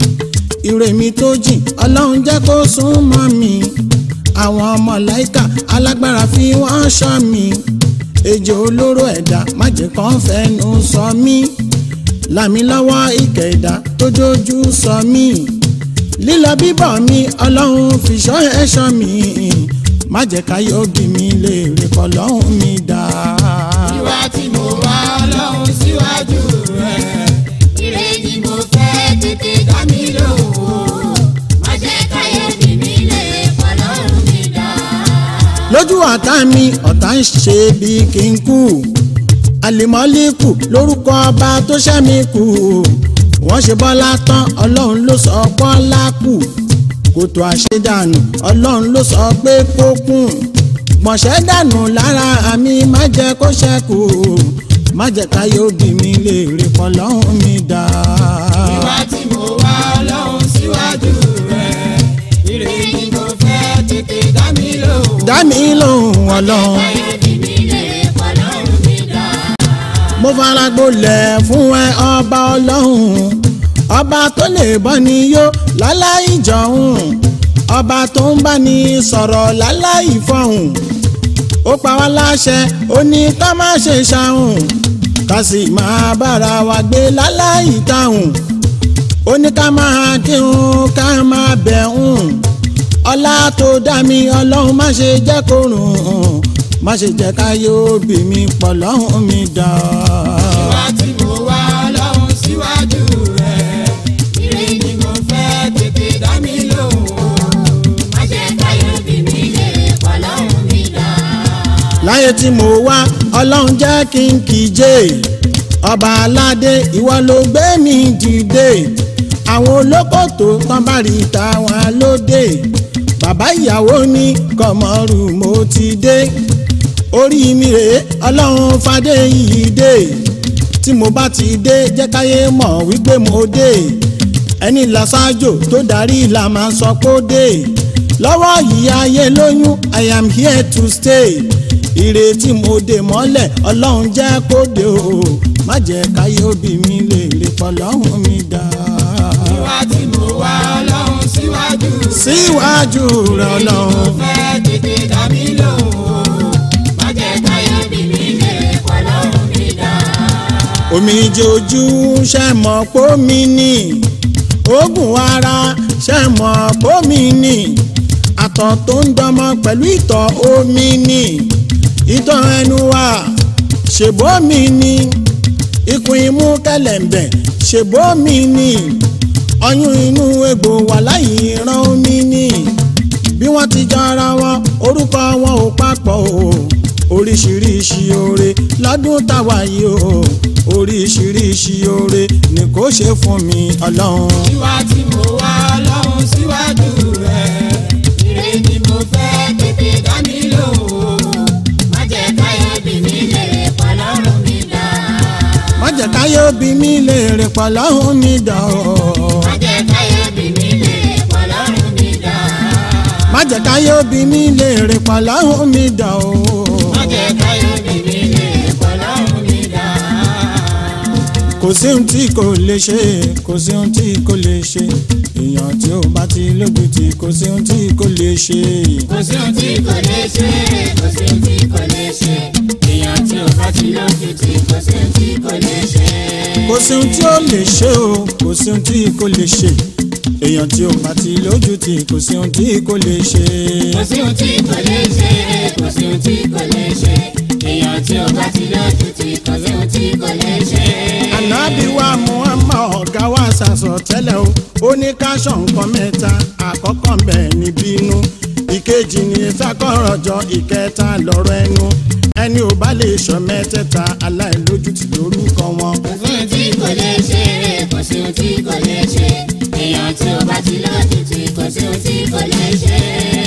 ire mi tó jìn ọlọ́run jẹ́ kó sún mọ́ mi àwọn ọmọ láìka alágbára fi wọ́n ṣọ́ mi ejò olóró ẹ̀dá má jẹ́ kán fẹ́nu sọ mí làmí lọ́wọ́ ìkẹ́ ẹ̀dá tó dojú sọ mí lílọ bíbọ̀ mi ọlọ́run fìṣọ́ ẹ̀ṣọ́ mi má jẹ́ káyé òbí mi lè rè pọ̀ lọ́hùn mi dá. wíwá tí mo wá ọlọ́run síwájú rẹ̀ ire ni mo fẹ́ tètè dá mi lóhùn má jẹ́ káyé bí mi lè pọ̀ lọ́rùn mi dá. lójú ọ̀tá mi ọ̀tá ń ṣe bí kí n kú àlìmọ́líkù lórúkọ ọba tó ṣẹ́ mi kù wọ́n ṣe bọ́lá tán ọlọ́run ló sọ bọ́lá kù kòtò àṣedànù ọlọ́run ló sọ pé kó kùn gbọ̀nsẹ̀ dànù lára àmì má jẹ́ kó ṣẹ́kù má jẹ́ káyé òbí mi lè rí pọ̀ lọ́hùn mi dá. wíwá tí mo wá ọlọ́run síwájú rẹ̀ ire ni mo fẹ́ tètè dá mi lóhùn dá mi lóhùn ọlọ́run. káyé bí mi lè pọ̀ lọ́rùn mi dá. mo fara gbolẹ̀ fún ẹ ọba ọlọ́run ọba tó lè bọ́ ni yó láláì jọ̀hún ọba tó ń bá ní sọ̀rọ̀ láláì fọ̀hún ó pa wá láṣẹ ó ní ká má ṣe ṣàhùn ká sì máa bára wa gbé láláì táhùn ó ní ká máa kírun ká máa bẹ̀hùn ọlá tó dá mi ọlọ́run má ṣe jẹ́ kó rùn má ṣe jẹ́ ká yóò bí mi pọ̀ lọ́hùn mi dá. wíwá tí mo wá ọlọ́run síwájú rẹ̀ ire ni mo fẹ́ tètè dá mi lóhùn má jẹ́ káyé bí mi lè pọ̀ lọ́rùn mi dá. láyé tí mo wá ọlọ́run jẹ́ kí n kíje ọba aládé ìwọ ló gbé mi dìde àwọn olókòtò tán bá rí tàwọn lóde bàbá ìyàwó ní kọmọrù mo ti dé orí mi rèé ọlọ́run fadé yìí dé tí mo bá ti dé jẹ́ káyé mọ̀ wípé mo dé ẹni làṣáájò tó darí la máa sọ pé ó dé lọ́wọ́ yìí ayé lóyún i am here to stay ìrètí mo dè mọ́lẹ̀ ọlọ́run jẹ́ kó dé o má jẹ́ káyé òbí mi lè lè pọ̀ lọ́hùn mi dá. wíwá tí mo wá ọlọ́run síwájú síwájú rẹ̀ ọlọ́run fẹ́ tètè dá mi lóhùn má jẹ́ káyé bí mi lè pọ̀ lọ́rùn mi dá. omijé ojú ṣe mọ̀ pómi ní oògùn ara ṣe mọ̀ pómi ní àtọ̀ tó ń dọmọ pẹ̀lú ìtọ̀ omi ní ìtọ̀ ẹnu wa ṣèbómi ní ikùn imú kẹlẹ̀ǹbẹ̀ ṣèbómi ní ọyún inú egbò wà láyé ìran omi ní bí wọ́n ti jọra wọn orúkọ wọn ò papọ̀ o oríṣiríṣi oore lọ́dún táwa yìí o oríṣiríṣi oore ni kò ṣe fún mi ọlọ́run. wíwá tí mo wá ọlọ́run síwájú rẹ̀ ire ni mo fẹ́ tètè dá mi lóhùn má jẹ́ káyé bí mi lè pọ̀ lọ́rùn mí léèrè pàlọ́hún mi dà ọ́. má jẹ́ káyé bí mi lè pọ̀ lọ́rùn mi dá. má jẹ́ káyé òbí mi léèrè pàlọ́hún mi dà ọ́. má jẹ́ káyé bí mi lè pọ̀ lọ́rùn mi dá. kò sí ohun tí kò lè ṣe kò sí ohun tí kò lè ṣe èèyàn tí ó bá ti lójú tí kò sí ohun tí kò lè ṣe. kò sí ohun tí kò lè ṣe kò sí ohun tí kò lè ṣe èèyàn tí ò bá ti lójú tí kò sí ohun tí kò lè ṣe. kò sí ohun tí ó lè ṣe o kò sí ohun tí kò lè ṣe èèyàn tí ó bá ti lójú tí kò sí ohun tí kò lè ṣe. kò sí ohun tí kò lè ṣe kò sí ohun tí kò lè ṣe èèyàn tí ò bá ti lójú tí kò sí ohun tí kò lè ṣe. ànábì wa muhammad ọ̀gá wa ṣàṣọ tẹ́lẹ̀ o ó ní káṣọ nǹkan mẹ́ta àkọ́kọ́ ń bẹ̀ ní bínú ìkejì ní ìfakọ̀rọ̀jọ ìkẹta lọ́rọ̀ ẹnu ẹni ò bá lè sọ mẹ́tẹ̀ẹ̀ta aláìlójútì lórúkọ wọn. kò sí ohun tí kò lè ṣe kò sí ohun tí kò lè ṣe èèyàn tí ò bá ti lójú tí kò sí ohun tí kò lè ṣe.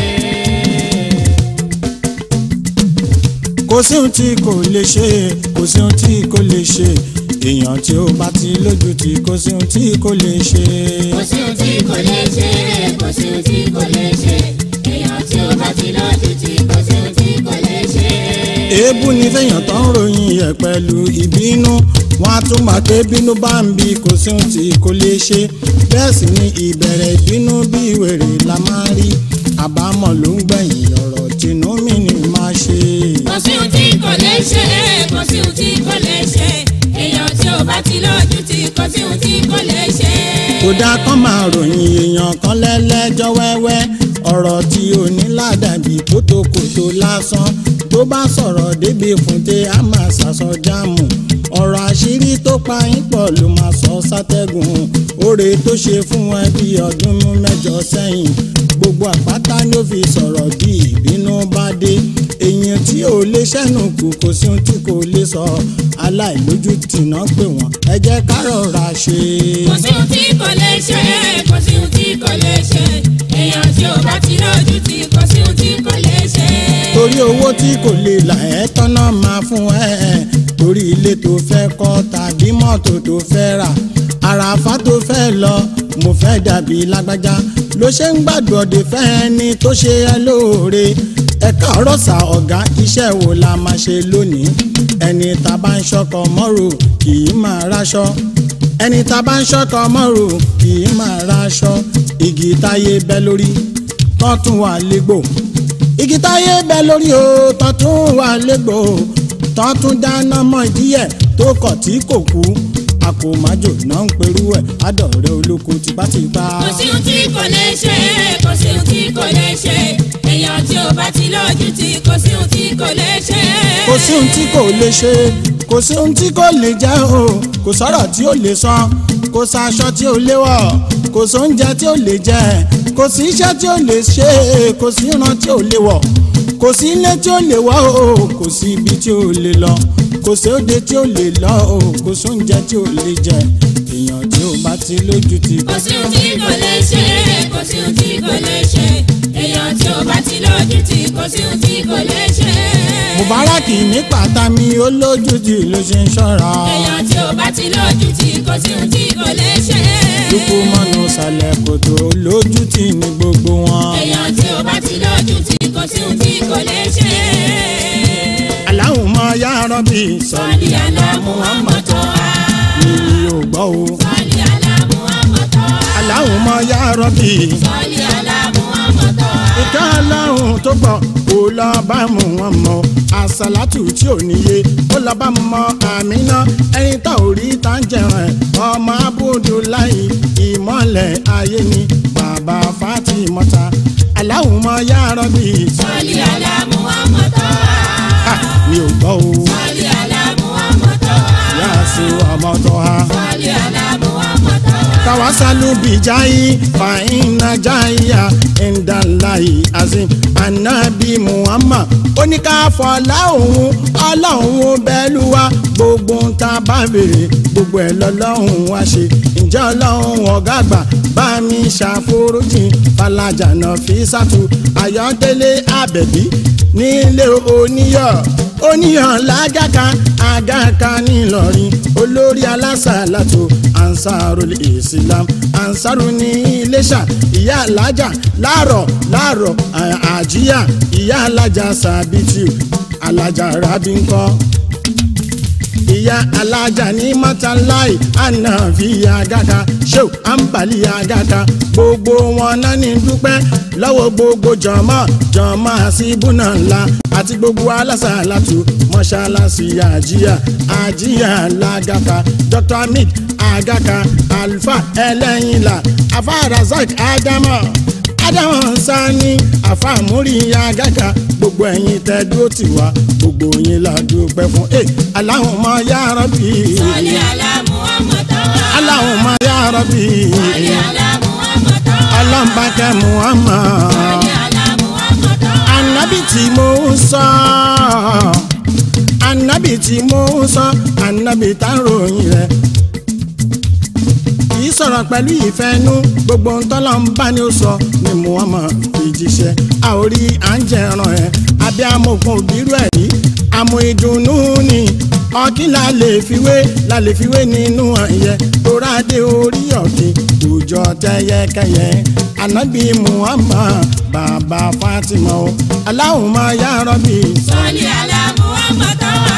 kò sí ohun tí kò lè ṣe kò sí ohun tí kò lè ṣe èèyàn tí ó bá ti lójú tí kò sí ohun tí kò lè ṣe. kò sí ohun tí kò lè ṣe kò sí ohun tí kò lè ṣe èèyàn tí ò bá ti lójú tí kò sí ohun tí kò lè ṣe. èébú ni fẹ́yàn tó ń ròyìn ẹ̀ pẹ̀lú ìbínú wọn á tún máa pé bínú bá ń bí kò sí ohun tí kò lè ṣe bẹ́ẹ̀ sì ni ìbẹ̀rẹ̀ ìbínú bí wèrè la máa rí àbámọ̀ ló ń gbẹ̀yìn ọ̀rọ̀ tìǹú mi ni máa ṣe. kò sí ohun tí kò lè ṣe kò sí ohun tí kò lè ṣe èèyàn tí ò bá ti lójú tí kò sí ohun tí kò lè ṣe. kódà kan máa ròyìn èèyàn kan lẹ́lẹ́jọ́ wẹ́wẹ́ ọ̀rọ̀ tí ò ní ládàbí kótókótó lásán tó bá sọ̀rọ̀ débi fúnte á máa ṣàṣọ jáàmù ọ̀rọ̀ àṣírí tó pa yín pọ̀ ló máa sọ sátẹ́gùn oore tó ṣe fún ẹ bí ọdún mẹ́jọ sẹ́yìn gbogbo àpáta ni ó fi sọ̀rọ̀ bí ìbínú bá dé èèyàn tí ò lè ṣẹ́nu kù kò sí ohun tí kò lè sọ aláìlójútì náà pè wọ́n ẹ jẹ́ ká rọra ṣe. kò sí ohun tí kò lè ṣe kò sí ohun tí kò lè ṣe èèyàn tí ò bá ti lójú tí kò sí ohun tí kò lè ṣe. torí owó tí kò lè là ẹ́ tọ́nà máa fún ẹ torí ilé tó fẹ́ kọ́ tàbí mọ́tò tó fẹ́ rà àràfá tó fẹ́ lọ mo fẹ́ dàbí lágbájá ló ṣe ń gbàgbọ́dẹ fẹ́ ẹni tó ṣe ẹ lóore ẹ káàárọ̀ sà ọ̀gá iṣẹ́ wo la máa ṣe lónìí ẹni tá a bá ń ṣọkọ mọ́rò kì í máa ráṣọ ẹni tá a bá ń ṣọkọ mọ́rò kì í máa ráṣọ igi táyé bẹ́ lórí tọ́tún wà légbò igi táyé bẹ lórí o tọ́tún wà légbò tọ́tún dáná mọ́ ìdíyẹ tó kọ̀ tí kò kú àkòmájò náà ń perú ẹ̀ adọ̀rẹ́ olóko tipátipá. kò sí ohun tí kò lè ṣe kò sí ohun tí kò lè ṣe èèyàn tí ò bá ti lójú tí kò sí ohun tí kò lè ṣe. kò sí ohun tí kò lè ṣe kò sí ohun tí kò lè jẹ́ o kò sọ̀rọ̀ tí ó lè sọ kò sàṣọ tí ó lè wọ̀ kò sóúnjẹ tí ó lè jẹ kò sí iṣẹ́ tí ó lè ṣe kò sí ìran tí ó lè wọ̀ kò sí ilé tí ó lè wọ̀ o kò sí ibi tí ó lè lọ kò sí òde tí ó lè lọ o kò sóúnjẹ tí ó lè jẹ èèyàn tí ó bá ti lójú ti kò sí ohun tí kò lè ṣe kò sí ohun tí kò lè ṣe èèyàn tí ò bá ti lójú tí kò sí ohun tí kò lè ṣe. mubaraki ní pàtàmì olójútì ló ṣe ń ṣọ́ra èèyàn tí ò bá ti lójú tí kò sí ohun tí kò lè ṣe. dúkú mọ́nú sàlẹ̀ kòtò olójútì ní gbogbo wọn. èèyàn tí ò bá ti lójú tí kò sí ohun tí kò lè ṣe. Allahumma ya Rabbi sọ́ọ̀lì aláàmú àmọ́tọ́ wa. mi ò gbọ́ o. sọ́ọ̀lì aláàmú àmọ́tọ́ wa. Allahumma ya Rabbi sọ́ọ̀lì aláàmú àmọ́tọ́ wa. ìka aláhùn tó gbọ́ kó lọ bá mú wọn mọ àsàlátù tí ò níye ó lọ bá mọ àmínà ẹni tá ò rí tá ń jẹun ẹ ọmọ abudulayi ìmọ̀lẹ̀ ayé ni bàbá fatimota Allahumma ya Rabbi sọ́ọ̀lì aláàmú àmọ́tọ́ wa. Ah, mi ò gbọ́ o sọ́ọ̀lì aláàmú àmọ́tọ́ wa. yá sí ọmọ tó ha. sọ́ọ̀lì aláàmú àmọ́tọ́ wa. tawasalu bijayi fa inna jaya indalayi azim anabi muhammad oníkàfọ ọlọ́hun ọlọ́hun bẹ́lúwa gbogbo ń ta bá béèrè gbogbo ẹ̀ lọ́lọ́hun wá ṣe ǹjẹ́ ọlọ́hun ọ̀gá àgbà bá mi ṣàforíjì falajana fi sàtú ayọ̀délé àbẹ̀bí nílé oníyọ̀ oníyàn lágàkà àgàkà ńìlọrin olórí alásàlátò ansarul islam ansaru ní iléṣà ìyá alájà láàrọ̀ láàrọ̀ à- àjíyà ìyá alájà sàbìtì alájà rábínkọ́ ìyá alájà ní mọ́tàláì ànàfíà gàkà ṣéw àǹbálí àgàkà gbogbo wọn náà ní dúpẹ́ lọ́wọ́ gbogbo jọ̀mọ́ jọ̀mọ́ àṣìbùnà ńlá àti gbogbo alásàlátù mọ́ṣáláṣí àjíyà àjíyà làgàkà dr hamid àgàkà alfa ẹlẹ́yìnlá afa razak ádámọ̀ ádámọ̀ sani afa múrí àgàkà gbogbo ẹ̀yin tẹ́ dúró tì wá gbogbo yín la dúpẹ́ fún ẹ Allahumma ya Rabbi Sọ́lé àlá Muhammad wá. Allahumma ya Rabbi Sọ́lé àlá Muhammad wá. ọlọ́mbàkẹ́ Muhammad Sọ́lé àlá Muhammad wá. anabi tí mo ń sọ anabi tí mo ń sọ anabi tá ń ròyìn rẹ̀ kì í sọ̀rọ̀ pẹ̀lú ìfẹ́nú gbogbo ń tọ́lọ́ ń bá ní ó sọ ni Muhammad fi jíṣẹ́ a ò rí à ń jẹran ẹ̀ abẹ́ amògùn òbírú ẹ̀ rí àmọ́ ìdùnnú ni ọ̀kín la lè fiwé la lè fiwé nínú ẹ̀yẹ torádé orí ọ̀kín òòjọ́ tẹ́yẹkẹyẹ anabi Muhammad bàbá Fatima o Allahumma ya Rabbi Sọ́lé àlá Muhammad wá.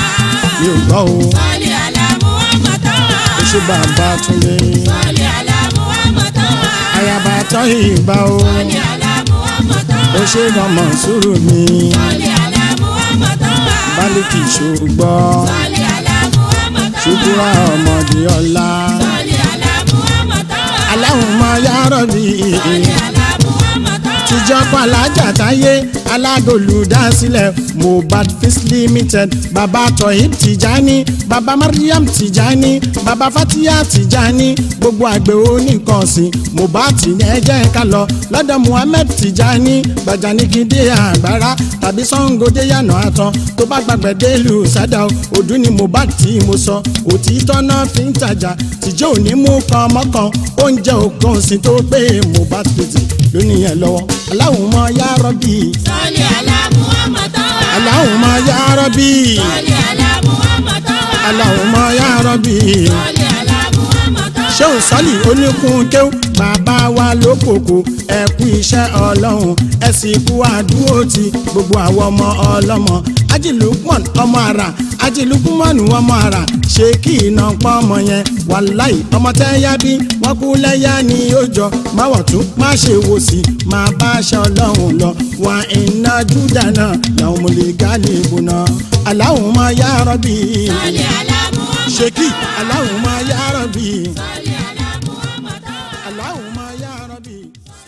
mi ò gbọ́ o Sọ́lé àlá Muhammad wá. ó ṣe bàbá Túndé Sọ́lé àlá Muhammad wá. ayaba tọ́yìn ìgbà o. Sọ́lé àlá Muhammad wá. ó ṣe ọmọ sùúrù mi Sọ́lé àlá Muhammad wá. bálíkì ṣùgbọ́n Sọ́lé àlá Muhammad wá. ṣùkúrà ọmọdé ọ̀la Sọ́lé àlá Muhammad wá. aláhùnmọ́ yàrá bí Sọ́lé àlá Muhammad wá. tíjọ́ pàlájà táyé alágolùdásílẹ̀ mohbad fis limited baba tohib tijani baba mariam tijani baba fatia tijani gbogbo àgbẹ̀ oníkànsìn mohbad tí ẹ jẹ́ ká lọ lọ́dọ̀ muhammed tijani gbajanigide àgbára tàbí sangode yànà àtàn tó bá gbàgbẹ́ délùú sádà ọdún ni mohbad tí mo sọ òtítọ́ náà fi ń tajà tìjọ́ òní mú kan mọ́kàn oúnjẹ òkan sí tó pé mohbad pèsè lónìí yẹn lọ́wọ́ aláwùmọ́ yá rọ́bì Sọ́lé àlá Muhammad wá. aláwùmọ́ yá rọ́bì Sọ́lé àlá Muhammad wá. aláwùmọ́ yá rọ́bì Sọ́lé àlá Muhammad wá. ṣéun sọ́lì oníkun kéw bàbá wa lókòkò ẹ kú iṣẹ́ ọlọ́run ẹ sì kú àdúró ti gbogbo àwọn ọmọ ọlọ́mọ ajilukman ọmọ ara ajilukman ọmọ ara ṣé kí iná pọ́ ọmọ yẹn wàláì ọmọ tẹ́ yá bí wọ́n kú lẹ́yà ní ọjọ́ máwọ̀ tún má ṣe wò sí máa bá aṣọ ọlọ́run lọ wà iná júdà náà làwọn mo lè gálè bò náà aláwọ̀ máa yá rọ́bì Sọ́lé àlá Muhammad ṣé kí aláwọ̀ máa yá rọ́bì. Sọ́lé àlá Muhammad wá. اللهم يا ربي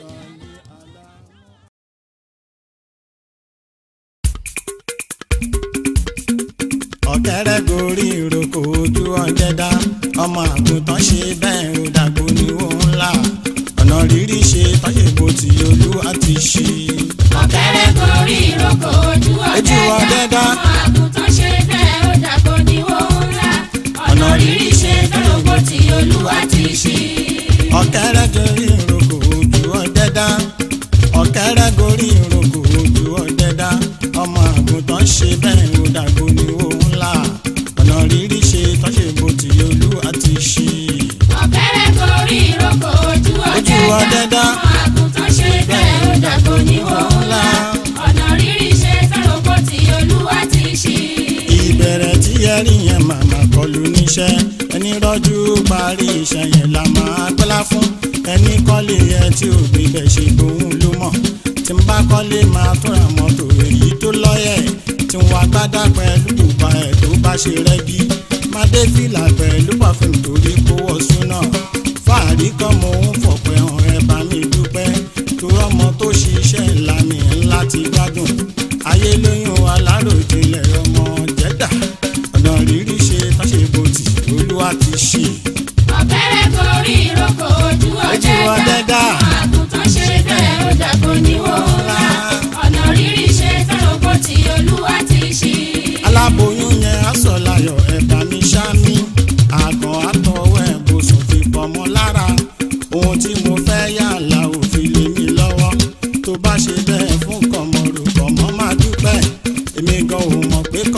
ọ̀kẹ́rẹ́ gorí ìrókò ojú ọ̀jẹ̀dá ọmọ àgùntàn ṣe bẹ́ẹ̀ ó dàgbò ní òun ńlá ọ̀nà rírí ṣe tọ́yẹ̀bù tí olú àti ṣí. ọ̀kẹ́rẹ́ gorí ìrókò ojú Ojú ọ̀dẹ́dá ọ̀dẹ́dá. ọmọ àgùntàn ṣe bẹ́ẹ̀ ó dàgbò ní òun ńlá ọ̀nà rírí ṣe tọ́lọ́gbó tí olúwa ti ṣí. ọ̀kẹ́rẹ́ gorí ìrókò ojú ọ̀jẹ̀dá ọ̀kẹ́rẹ́ gorí ìrókò ojú ọ̀jẹ̀dá ọmọ àgùntàn ṣe bẹ́ẹ̀ ó dàgbò ní òun ńlá ọ̀nà rírí ṣe tọ́yẹ̀bù tí olú àti ṣí. ọ̀kẹ́rẹ́ gorí ìrókò ojú ọ̀dẹ́dá ọ̀dẹ́dá. ọmọ àgùntàn ṣe bẹ́ẹ̀ ó dàgbò ní òun ńlá ọ̀nà rírí ṣe tọ́lọ́gbó tí olúwa ti ṣí. ìbẹ̀rẹ̀ tí ẹ rí yẹn màmá kọlu níṣẹ́ ẹni rọ́jú parí iṣẹ́ yẹn la máa gbọ́lá fún ẹni kọ́lé ẹ tí ò gbé bẹ̀ ṣe gbóhùn ló mọ̀ tí n bá kọ́lé máa túnra mọ́tò èyí tó lọ́yẹ̀ tí n wá gbádá pẹ̀lú bùbá ẹ̀ tó bá ṣe rẹ́gí má dé fìlà pẹ̀lú pàfin torí kó wọ̀ súnà fàárí kan mo ń fọ̀pẹ́ hàn ẹ bá mi dúpẹ́ tó ọmọ tó ṣiṣẹ́ ńlá mi ńlá ti gbádùn ayé lóyún aláròjinlẹ̀ ọmọ jẹ́dà ọ̀nà rírí ṣe tọ́ṣe bòtì olúwa ti ṣe. ọ̀kẹ́rẹ́ gorí ìrókò ojú ọ̀dẹ́dá ọ̀dẹ́dá. ọmọ àgùntàn ṣe bẹ́ẹ̀ ó dàgbò ní òun ńlá ọ̀nà rírí ṣe tọ́lọ́gbó tí olúwa ti ṣí. aláboyún yẹn aṣọ láyọ̀ ẹ̀bà mi ṣámi àgàn àtọwọ́ ẹ̀bùsùn fi pọ̀mọ́ lára ohun tí mo fẹ́ yàrá òfin lé mi lọ́wọ́ tó bá ṣe bẹ́ẹ̀ fún kọ̀mọ̀rò kọ̀mọ́ máa dúpẹ́ èmi gan ò mọ̀ pé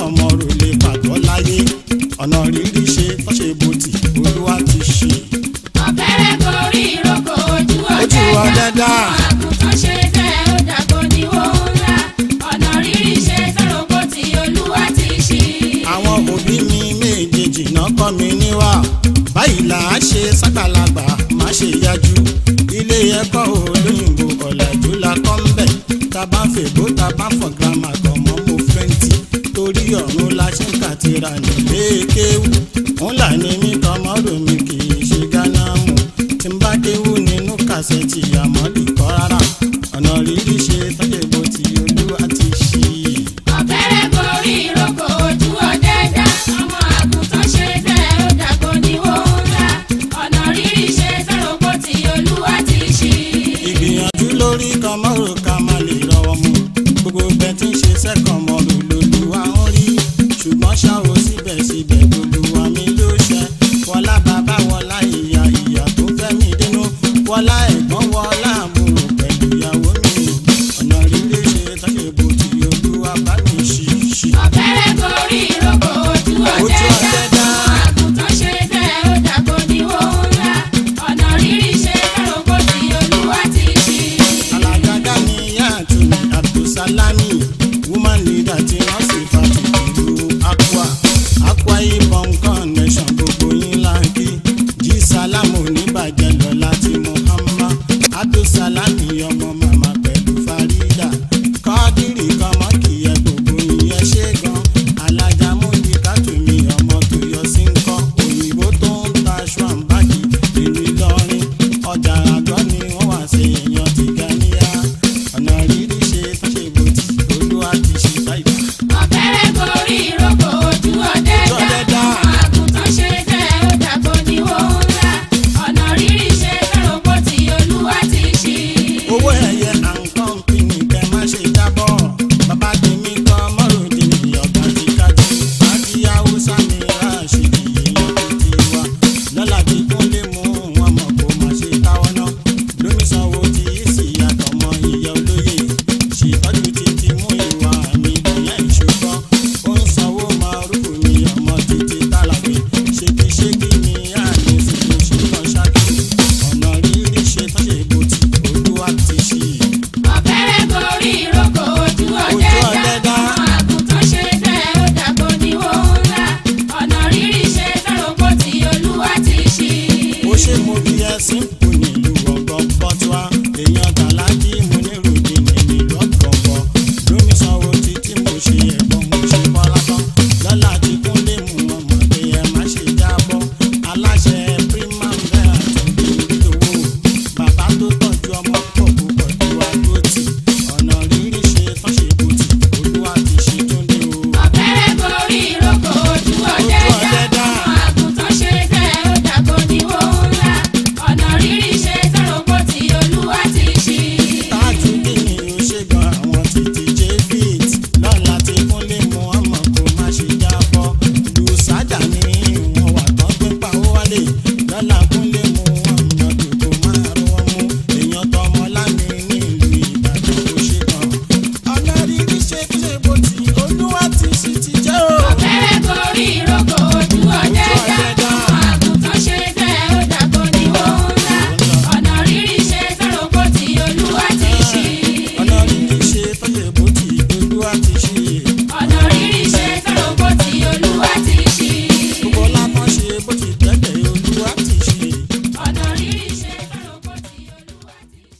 ọ̀dẹ́dá àgùntàn ṣe bẹ́ẹ̀ ó dàgbò ní owó ńlá ọ̀nà rírí ṣe fẹ́ràn kó ti olúwa ti ṣí. àwọn òbí mi méjèèjì náà kọ́ mi níwà báyìí là á ṣe ságbàlagbà má ṣe yájú ilé ẹ̀kọ́ olóyìnbó ọ̀làjú la kọ́ ń bẹ̀ tá a bá ń fèbó tá a bá ń fọ̀ gírámà kan mọ́ mo fẹ́ǹtì torí ọ̀run la ṣe ń kàtìrà nílé kéwù òun là ní mí tọmọdún mi kì í ṣe gánà mú tí n bá kéwù nínú kàṣẹ́tì àmọ́dì kọ́ rárá ọ̀nà rírí ṣe tọ́jú bó ti olúwa ti ṣí i. ọ̀kẹ́rẹ́ gorí ìrókò ojú ọ̀dẹ́dá ọmọ àgùntàn ṣe bẹ́ẹ̀ ó dàgbò ní owó ńlá ọ̀nà rírí ṣe fẹ́ràn kó ti olúwa ti ṣí. ìgbìyànjú lórí kọmọrò ká má lè rọwọ́ mú gbogbo bẹ́ẹ̀ tí ń ṣe sẹ́kọ̀mọrò lòlùwà ń rí ṣùgbọ́n ṣá o síbẹ̀síbẹ̀ lòlùwà mi ló ṣẹ wọlá bàbá wọlá ìyá ìyá tó fẹ́ mi dénú wọlá ẹ̀gbọ́n wọlá àbúrò pẹ̀lú ìyàwó mi ọ̀nà rírì ṣe tọ́jú bó ti olúwa bá mi ṣí ṣí. ọ̀kẹ́rẹ́ gorí ìrókò ojú Ojú ọ̀dẹ́dá ọ̀dẹ́dá. ọmọ àgùntàn ṣe bẹ́ẹ̀ ó dàgbò ní owó ńlá ọ̀nà rírí ṣe fẹ́ràn kó ti olúwa ti ṣí. alágàgà ni yàtúni abdulsalami woman leader tí wọ́n sì fa tìtìlú akwa akwa ibom connection gbogbo yín láǹkì jí sálámù oníbàjẹ́ lọ́la tí muhammad abdulsalami ọmọ màmá pẹ̀lú farida kọ́dírì kọ́mọ kìyẹ gbogbo yín ẹ ṣe gan alájà múdi kátùmí ọmọ tó yọ sí ń kọ́ òyìnbó tó ń ta aṣọ àǹbáàgì ìlú ìlọrin ọjà àgọ́ ni wọ́n wá sí èèyàn ti ga níyà ọ̀nà rírí ṣe tó ṣe bòtì olúwa ti ṣe báyìí. ọ̀kẹ́rẹ́ gorí ìrókò ojú ọ̀dẹ́dá ọ̀dẹ́dá. ọmọ àgùntàn ṣe bẹ́ẹ̀ ó dàgbò ní owó ńlá ọ̀nà rírí ṣe fẹ́ràn kó ti olúwa ti ṣí. owó ẹ̀yẹ àǹkan pínì kẹ́ má ṣe jábọ̀ bàbá tèmi kọ́ mọ́ròdì ọ̀gá ti kájú fàájì haúsá mi ráṣìdì èèyàn tó ti wá lọ́la tí kún lè mú wọn mọ̀ kó má ṣe táwọn náà lómi sanwó tí í sì yàtọ̀ mọ́ ìyá olóye ṣètọ́jú títí mú ìwà mi ìyá ìṣòkọ́ ó ń sanwó márùkù mi ọmọ títí tálàgbé ṣégiṣégi mi àní fìdí ṣùgbọ́n ṣáàkì ọ̀nà rírí ṣe tó ṣe bòtì olúwa ti ṣí i. ọ̀kẹ́rẹ́ gorí ìrókò ojú ọ̀dẹ́dá ọ̀dẹ́dá. ọmọ àgùntàn ṣe bẹ́ẹ̀ ó dàgbò ní owó ńlá ọ̀nà rírí ṣe fẹ́ràn kó ti olúwa ti ṣí. ó ṣe mo bí ẹsìn kù nílùú ọgbọ́n bọ́tíwá èèyàn tàlájì mo nírò dì ní nílùú ọgbọ̀ngbọ̀ lómi sanwó títí mo ṣe ẹ̀gbọ́n mo ṣe kọ́lá tán lọ́la tí kún lè mú ọmọ pé ẹ má ṣe jábọ́ aláṣẹ primavera tó ń bí owó bàbá tó tọ́jú ọmọ pọ̀ púpọ̀ tó wá lótì ọ̀nà rírí ṣe tán ṣe bòtì olúwa ti ṣe tó ń dé o. ọ̀kẹ́rẹ́ gorí ìrókò ojú ọ̀dẹ́dá ọ̀dẹ́dá. ọmọ àgùntàn ṣe bẹ́ẹ̀ ó dàgbò ní owó ńlá ọ̀nà rírí ṣe fẹ́ràn kó ti olúwa ti ṣí. táàtù kí ni ó ṣe gan àwọn títí jfit lọ́la tí kúnlé mu ọmọ kó má ṣe jábọ́ lùsádà ní ìwọ̀n wà tán pé pawó wálé lọ́la kúnlé mu ọmọ tó kó má rọwọ́ mú èèyàn tọmọ lámì nílùú ìbàdàn kó ṣe gan. ọ̀nà rírí ṣe kí ṣe bó ti olúwa ti sì ti jẹ́ o. ọ̀kẹ́rẹ́ gorí ìrókò ojú ọ̀dẹ́dá ọmọ àgùntàn ṣe bẹ́ẹ̀ ó dàgbò ní owó ńlá ọ̀nà rírí ṣe fẹ́ràn kó ti olúwa ti ṣí. ọ̀nà rírí ṣe tọ́jú bó ti olúwa ti ṣe. ọ̀nà rírí ṣe fẹ́ràn kó ti olúwa ti ṣí. gbogbo lápá ṣe bó ti tẹ́tẹ̀ olúwa ti ṣe. ọ̀nà rírí ṣe fẹ́ràn kó ti olúwa ti ṣí.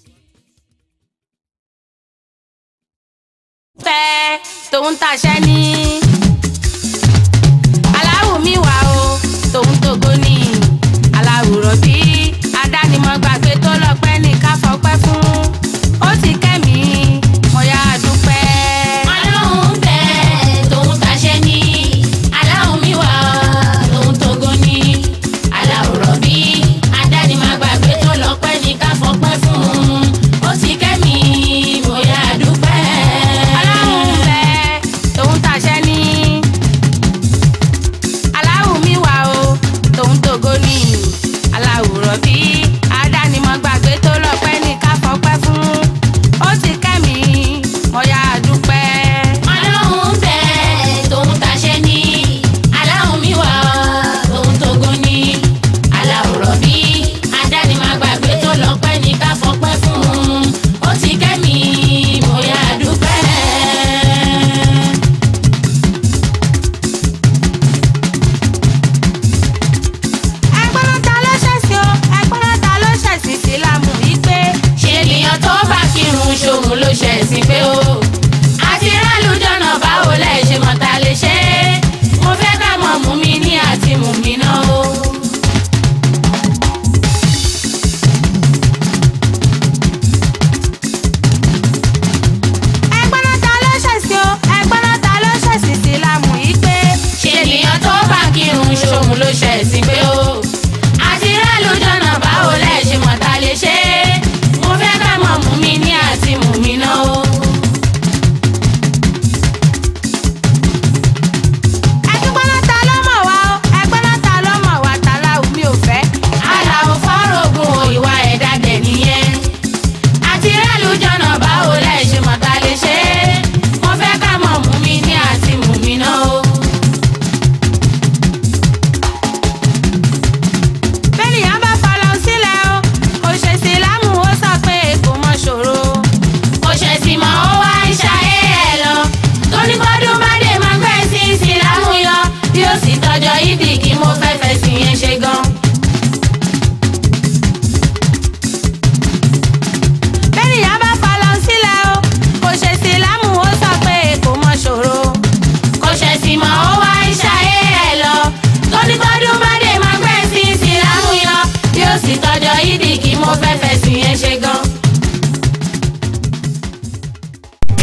fẹ́ tòun tàṣẹ ní. aláwù mi wà o tòun tògo ní. aláwùrọ̀ bí adánimọ̀ gbàgbé tó lọ́pẹ́ ní ká fọpẹ́ fún. ó ti kẹ́mi mo yá a dúpẹ́. Ọlọ́run bẹ tòun tàṣẹ ní aláwọ̀ mi wà tòun tógo ní aláwòrán bí adánimàgbàgbé tó lọ́pẹ́ ní ká fọpẹ́ fún ó ti kẹ́mi mo yá dúpẹ́. aláwù fẹ́ tòun tàṣẹ ní. aláwù mi wà o tòun tògo ní. aláwùrọ̀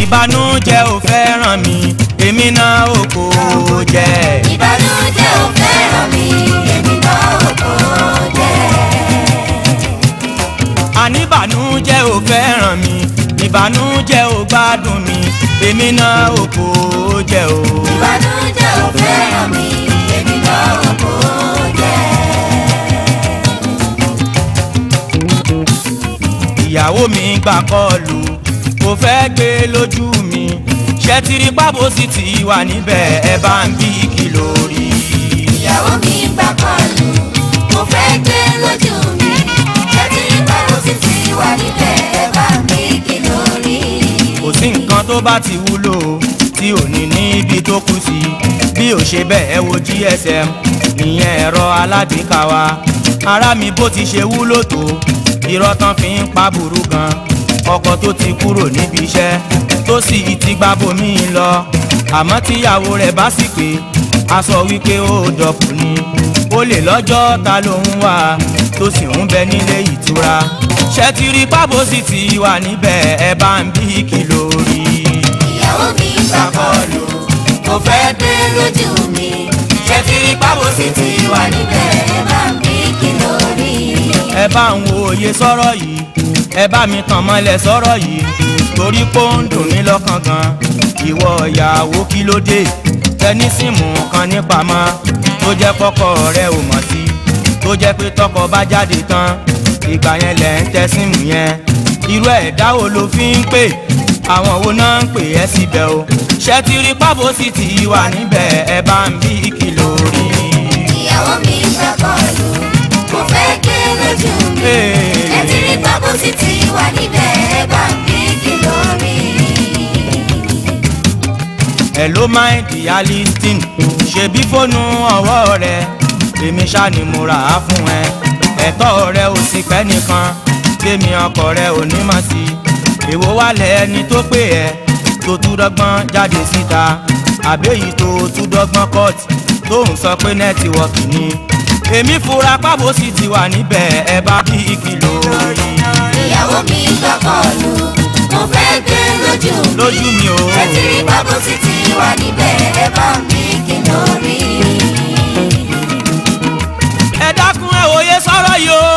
ìbànújẹ́ ò fẹ́ràn mi èmi náà ò kò jẹ́. ìbànújẹ́ ò fẹ́ràn mi èmi náà ò kò jẹ́. àníbànújẹ́ ò fẹ́ràn mi ìbànújẹ́ ò gbádùn mi èmi náà ò kò jẹ́ o. ìbànújẹ́ ò fẹ́ràn mi èmi náà ò kò jẹ́. ìyàwó mi gbà kọlù kò fẹ́ gbé lójú mi ṣẹ́tìrì pábò sì ti wà níbẹ̀ ẹ bá ń bí kìlọ̀ rí. ìyàwó mi gbà kọlù mo fẹ́ gbé lójú mi ṣẹ́tí ìbáwò sì ti wà níbẹ̀ ẹ bá mi kìlọ̀ rí. kò sí nǹkan tó bá ti wúlò tí ò ní níbi tó kù sí bí ò ṣe bẹ́ẹ̀ wo gsm ìyẹn ẹ̀rọ alágbèéká wa ara mi bó ti ṣe wúlò tó irọ́ tán fi ń pa burú gan ọkọ tó ti kúrò níbi iṣẹ́ tó sì ti gba bomi lọ àmọ́ tíyàwó rẹ̀ bá sì pé a sọ wípé ó dọ̀pù ni ó lè lọ́jọ́ ta ló ń wà tó sì ń bẹ nílé ìtura ṣẹ́tìrì pábò sì ti wà níbẹ̀ ẹ bá ń bí kìlọ̀ rí ìyàwó mi gbà kọlù mo fẹ́ gbé lójú mi ṣẹ́tí ìbáwò sì ti wà níbẹ̀ ẹ bá mi kìlọ̀ rí. ẹ bá ń wo òye sọ̀rọ̀ yìí ẹ bá mi tàn mọ́lẹ̀ sọ̀rọ̀ yìí torí pé ó ń dùn mí lọ́kàn gan ìwọ ìyàwó kí ló dé tẹnísìmù kan nípamọ́ tó jẹ́ kọ́kọ́ rẹ ò mọ̀ sí tó jẹ́ pé tọkọ bá jáde tán ìgbà yẹn lẹ̀ ń tẹ símù yẹn irú ẹ̀dá wo ló fi ń pè àwọn wo náà ń pè ẹ́ síbẹ̀ o ṣẹ́tìrì pábò sì ti wà níbẹ̀ ẹ bá ń bí kìlọ̀ rí. ìyàwó mi gbà kọlù mo fẹ́ gbé lójú mi Hey. ṣẹ́tí ìbáwò sì ti wà níbẹ̀ ẹ bá mi kìlọ̀ rí. hello my dear listing ṣebí fóònù ọwọ́ rẹ èmi ṣá ni mo rà á fún ẹ ẹ̀tọ́ rẹ ò sì pẹ́ nìkan tèmi ọkọ rẹ ò ní mọ̀ sí èwo wà lẹ́ni tó pè ẹ́ tó tún dọ́gbọ́n jáde síta àbẹ́yìí tó tún dọ́gbọ́n court tó ń sọ pé nẹ́tíwọ́ọ̀kì ni èmi fura pábò sì ti wà níbẹ̀ ẹ bá bí ìkìlọ̀ yìí ìyàwó mi gbà kọlù mo fẹ́ gbé lójú mi lójú mi o. ṣẹ́tí ìbáwò sì ti wà níbẹ̀ ẹ bá mi kìlọ̀ rí. ẹ dákun ẹ wòye sọ̀rọ̀ yìí o.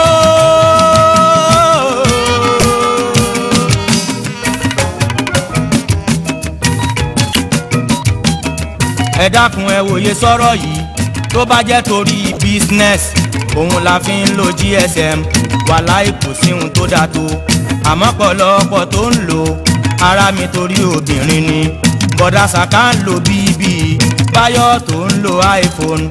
ẹ dákun ẹ wòye sọ̀rọ̀ yìí tó bá jẹ́ torí business òun la fi ń lo gsm wàláì kò sí ohun tó dáa tó àmọ́ pọ̀lọpọ̀ tó ń lò ara mi torí obìnrin ni bọ̀dá sàká ń lo bíbí báyọ̀ tó ń lo iphone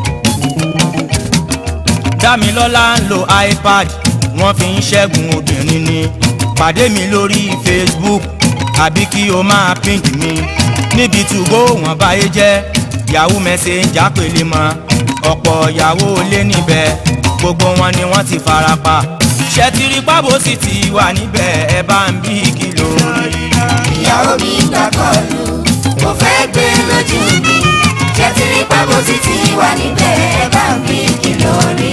dámilọ́lá ń lo ipad wọ́n fi ń ṣẹ́gun obìnrin ni pàdé mi lórí facebook àbí kí o máa pink mi níbi tùgbó wọn báyé jẹ́ yahoo messenger pèlè mọ́ ọ̀pọ̀ yahoo lé níbẹ̀ gbogbo wọn ni wọ́n ti fara pa ṣẹ́tìrì pábò sì ti wà níbẹ̀ ẹ bá ń bí kìlọ̀ rí. ìyàwó mi gbà kọlù mo fẹ́ gbé lójú mi ṣẹ́tí ìbáwò sì ti wà níbẹ̀ ẹ bá mi kìlọ̀ rí.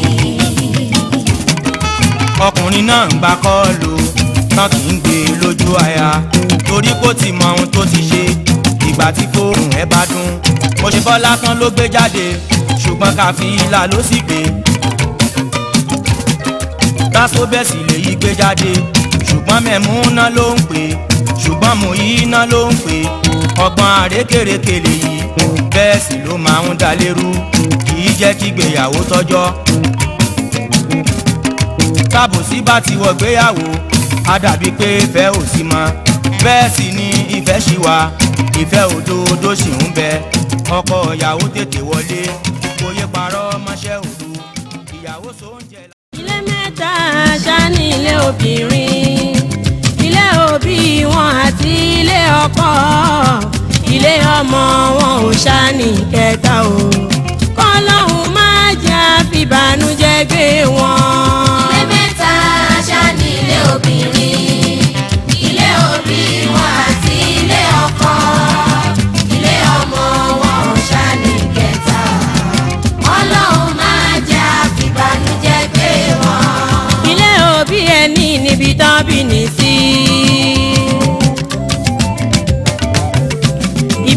ọkùnrin náà ń gba kọ́ọ̀lù tán kì í gbé lójú aya torí kó ti mọ ohun tó ti ṣe ìgbà tí fóònù ẹ bá dún mo ṣe bọ́ lásán ló gbé jáde ṣùgbọ́n káfíńlà ló sì gbé tásó bẹ́ẹ̀ sì lè yí gbé jáde ṣùgbọ́n mẹ̀múná ló ń pè ṣùgbọ́n mò yí iná ló ń pè ọgbọ́n àrékèrèké lèyí bẹ́ẹ̀ sì ló máa ń dá lérú kì í jẹ́ kí gbéyàwó tọ́jọ́ tábòsí bá ti wọ gbéyàwó á dàbí pé ìfẹ́ ò sí mọ́ bẹ́ẹ̀ sì ni ìfẹ́ ṣì wà ìfẹ́ òdodo sì ń bẹ ọkọ ìyàwó tètè wọlé kò yé parọ́ mọ́ṣẹ́ òdu ìyàwó sóúnjẹ. ilé mẹ́ta ṣá ní ilé obìnrin ilé òbí wọn àti ilé ọkọ ilé ọmọ wọn ò ṣá ní kẹta o kọlọ́hún má jẹ́ àfìbànújẹ́ gbé wọn. ilé mẹ́ta ṣá ní ilé obìnrin ilé òbí wọn àti ilé ọkọ ilé ọmọ wọn ò ṣá ní kẹta ọlọ́run máa jẹ́ àfìbànújẹ́ gbé wọn. ilé òbí ẹni níbi tán bí ní sí.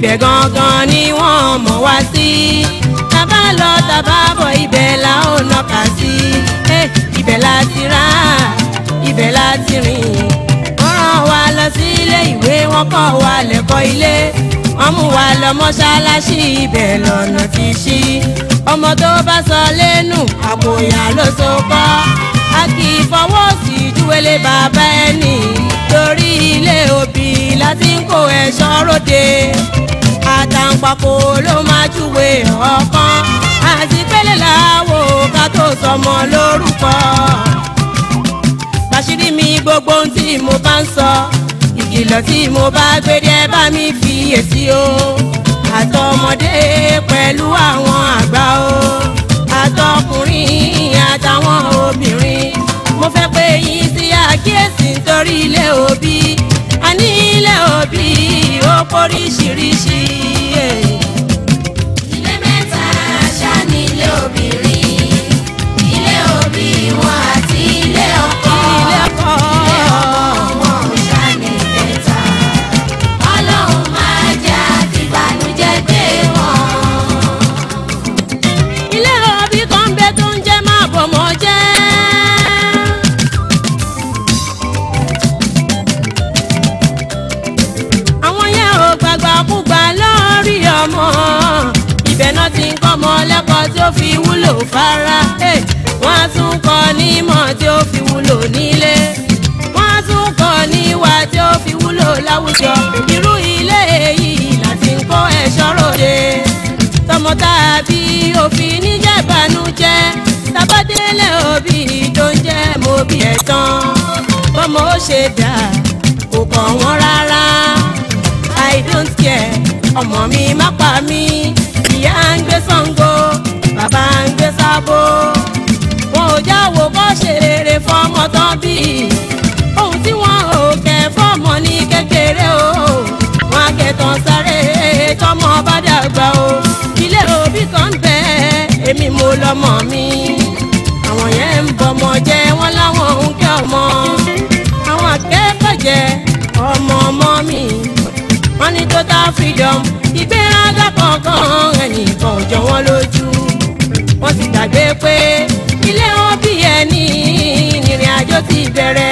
ibẹ̀ gangan ni wọ́n mọ̀ wá sí tàbá lọ tàbá bọ̀ ibẹ̀ la ó nọkà sí Eh, ibẹ̀ la ti rà ibẹ̀ la ti rìn wọ́n rán wa lọ sí ilé ìwé wọ́n kọ́ wa lẹ́kọ̀ọ́ ilé wọ́n mú wa lọ mọ́ṣáláṣí ibẹ̀ lọ́nà ti ṣí ọmọ tó bá sọ lẹ́nu àpòyà ló so kọ́ a kì í fọwọ́ sí júwèlé bàbá ẹni torí ilé òbí láti ń kó ẹ̀ṣọ́ ròde àtàǹpàkò ló máa júwe ọ̀kan àti pélé làwò ká tó sọmọ lórúkọ bàṣírí mi gbogbo ohun tí mo bá ń sọ ìkìlọ̀ tí mo bá gbére ẹ bá mi fi èsì o àtọmọdé pẹ̀lú àwọn àgbà o àtọkùnrin àtàwọn obìnrin mo fẹ́ pé yín sí àkíyèsí nítorí ilé òbí a ní ilé òbí ó póríṣiríṣi. ilé mẹ́ta ṣá ní ilé obìnrin ilé òbí wọn àti ilé ọkọ ilé ọkọ wọn ò ṣá ní kẹta ọlọ́run máa jẹ́ àtìbànújẹ́ gbé wọn. ilé òbí kan bẹ tó ń jẹ́ máa bọ̀ mọ́ jẹ́. àwọn yẹn ò gbàgbà kúgbà lórí ọmọ ibẹ̀ náà ti ń kọ́ ọmọ lẹ́kọ̀ọ́ tí ó fi wúlò fara eh, wọ́n á tún kọ́ nímọ̀ tí ó fi wúlò nílé wọ́n á tún kọ́ níwà tí ó fi wúlò láwùjọ irú ilé yìí láti ń kó ẹ̀ṣọ́ ròde tọmọ tàbí òfin níjẹ̀bánújẹ́ tabadélé òbí tó ń jẹ́ mọ́bí ẹ̀ tán bọ́mọ ó ṣe dà kò kàn wọ́n rárá i don't care ọmọ mi má pa mí ìyá ń gbé Ṣàngó bàbá ń gbé Ṣàbó wọn ò jáwọ́ kó ṣe rere fọmọ tán bí ohun tí wọn ò kẹ́ fọmọ ní kékeré o wọn akẹ́tàn sáré tọmọ bá dàgbà o ilé òbí kan bẹ èmi mo lọmọ mi àwọn yẹn ń bọmọ jẹ wọn láwọn ń kẹ́ ọmọ àwọn akẹ́kọ̀ọ́ jẹ ọmọ ọmọ mi wọ́n ní total freedom ìgbéraga kankan ẹnìkan ò jọ wọ́n lójú wọ́n ti gbàgbé pé ilé wọn bí ẹni ìrìn àjò ti bẹ̀rẹ̀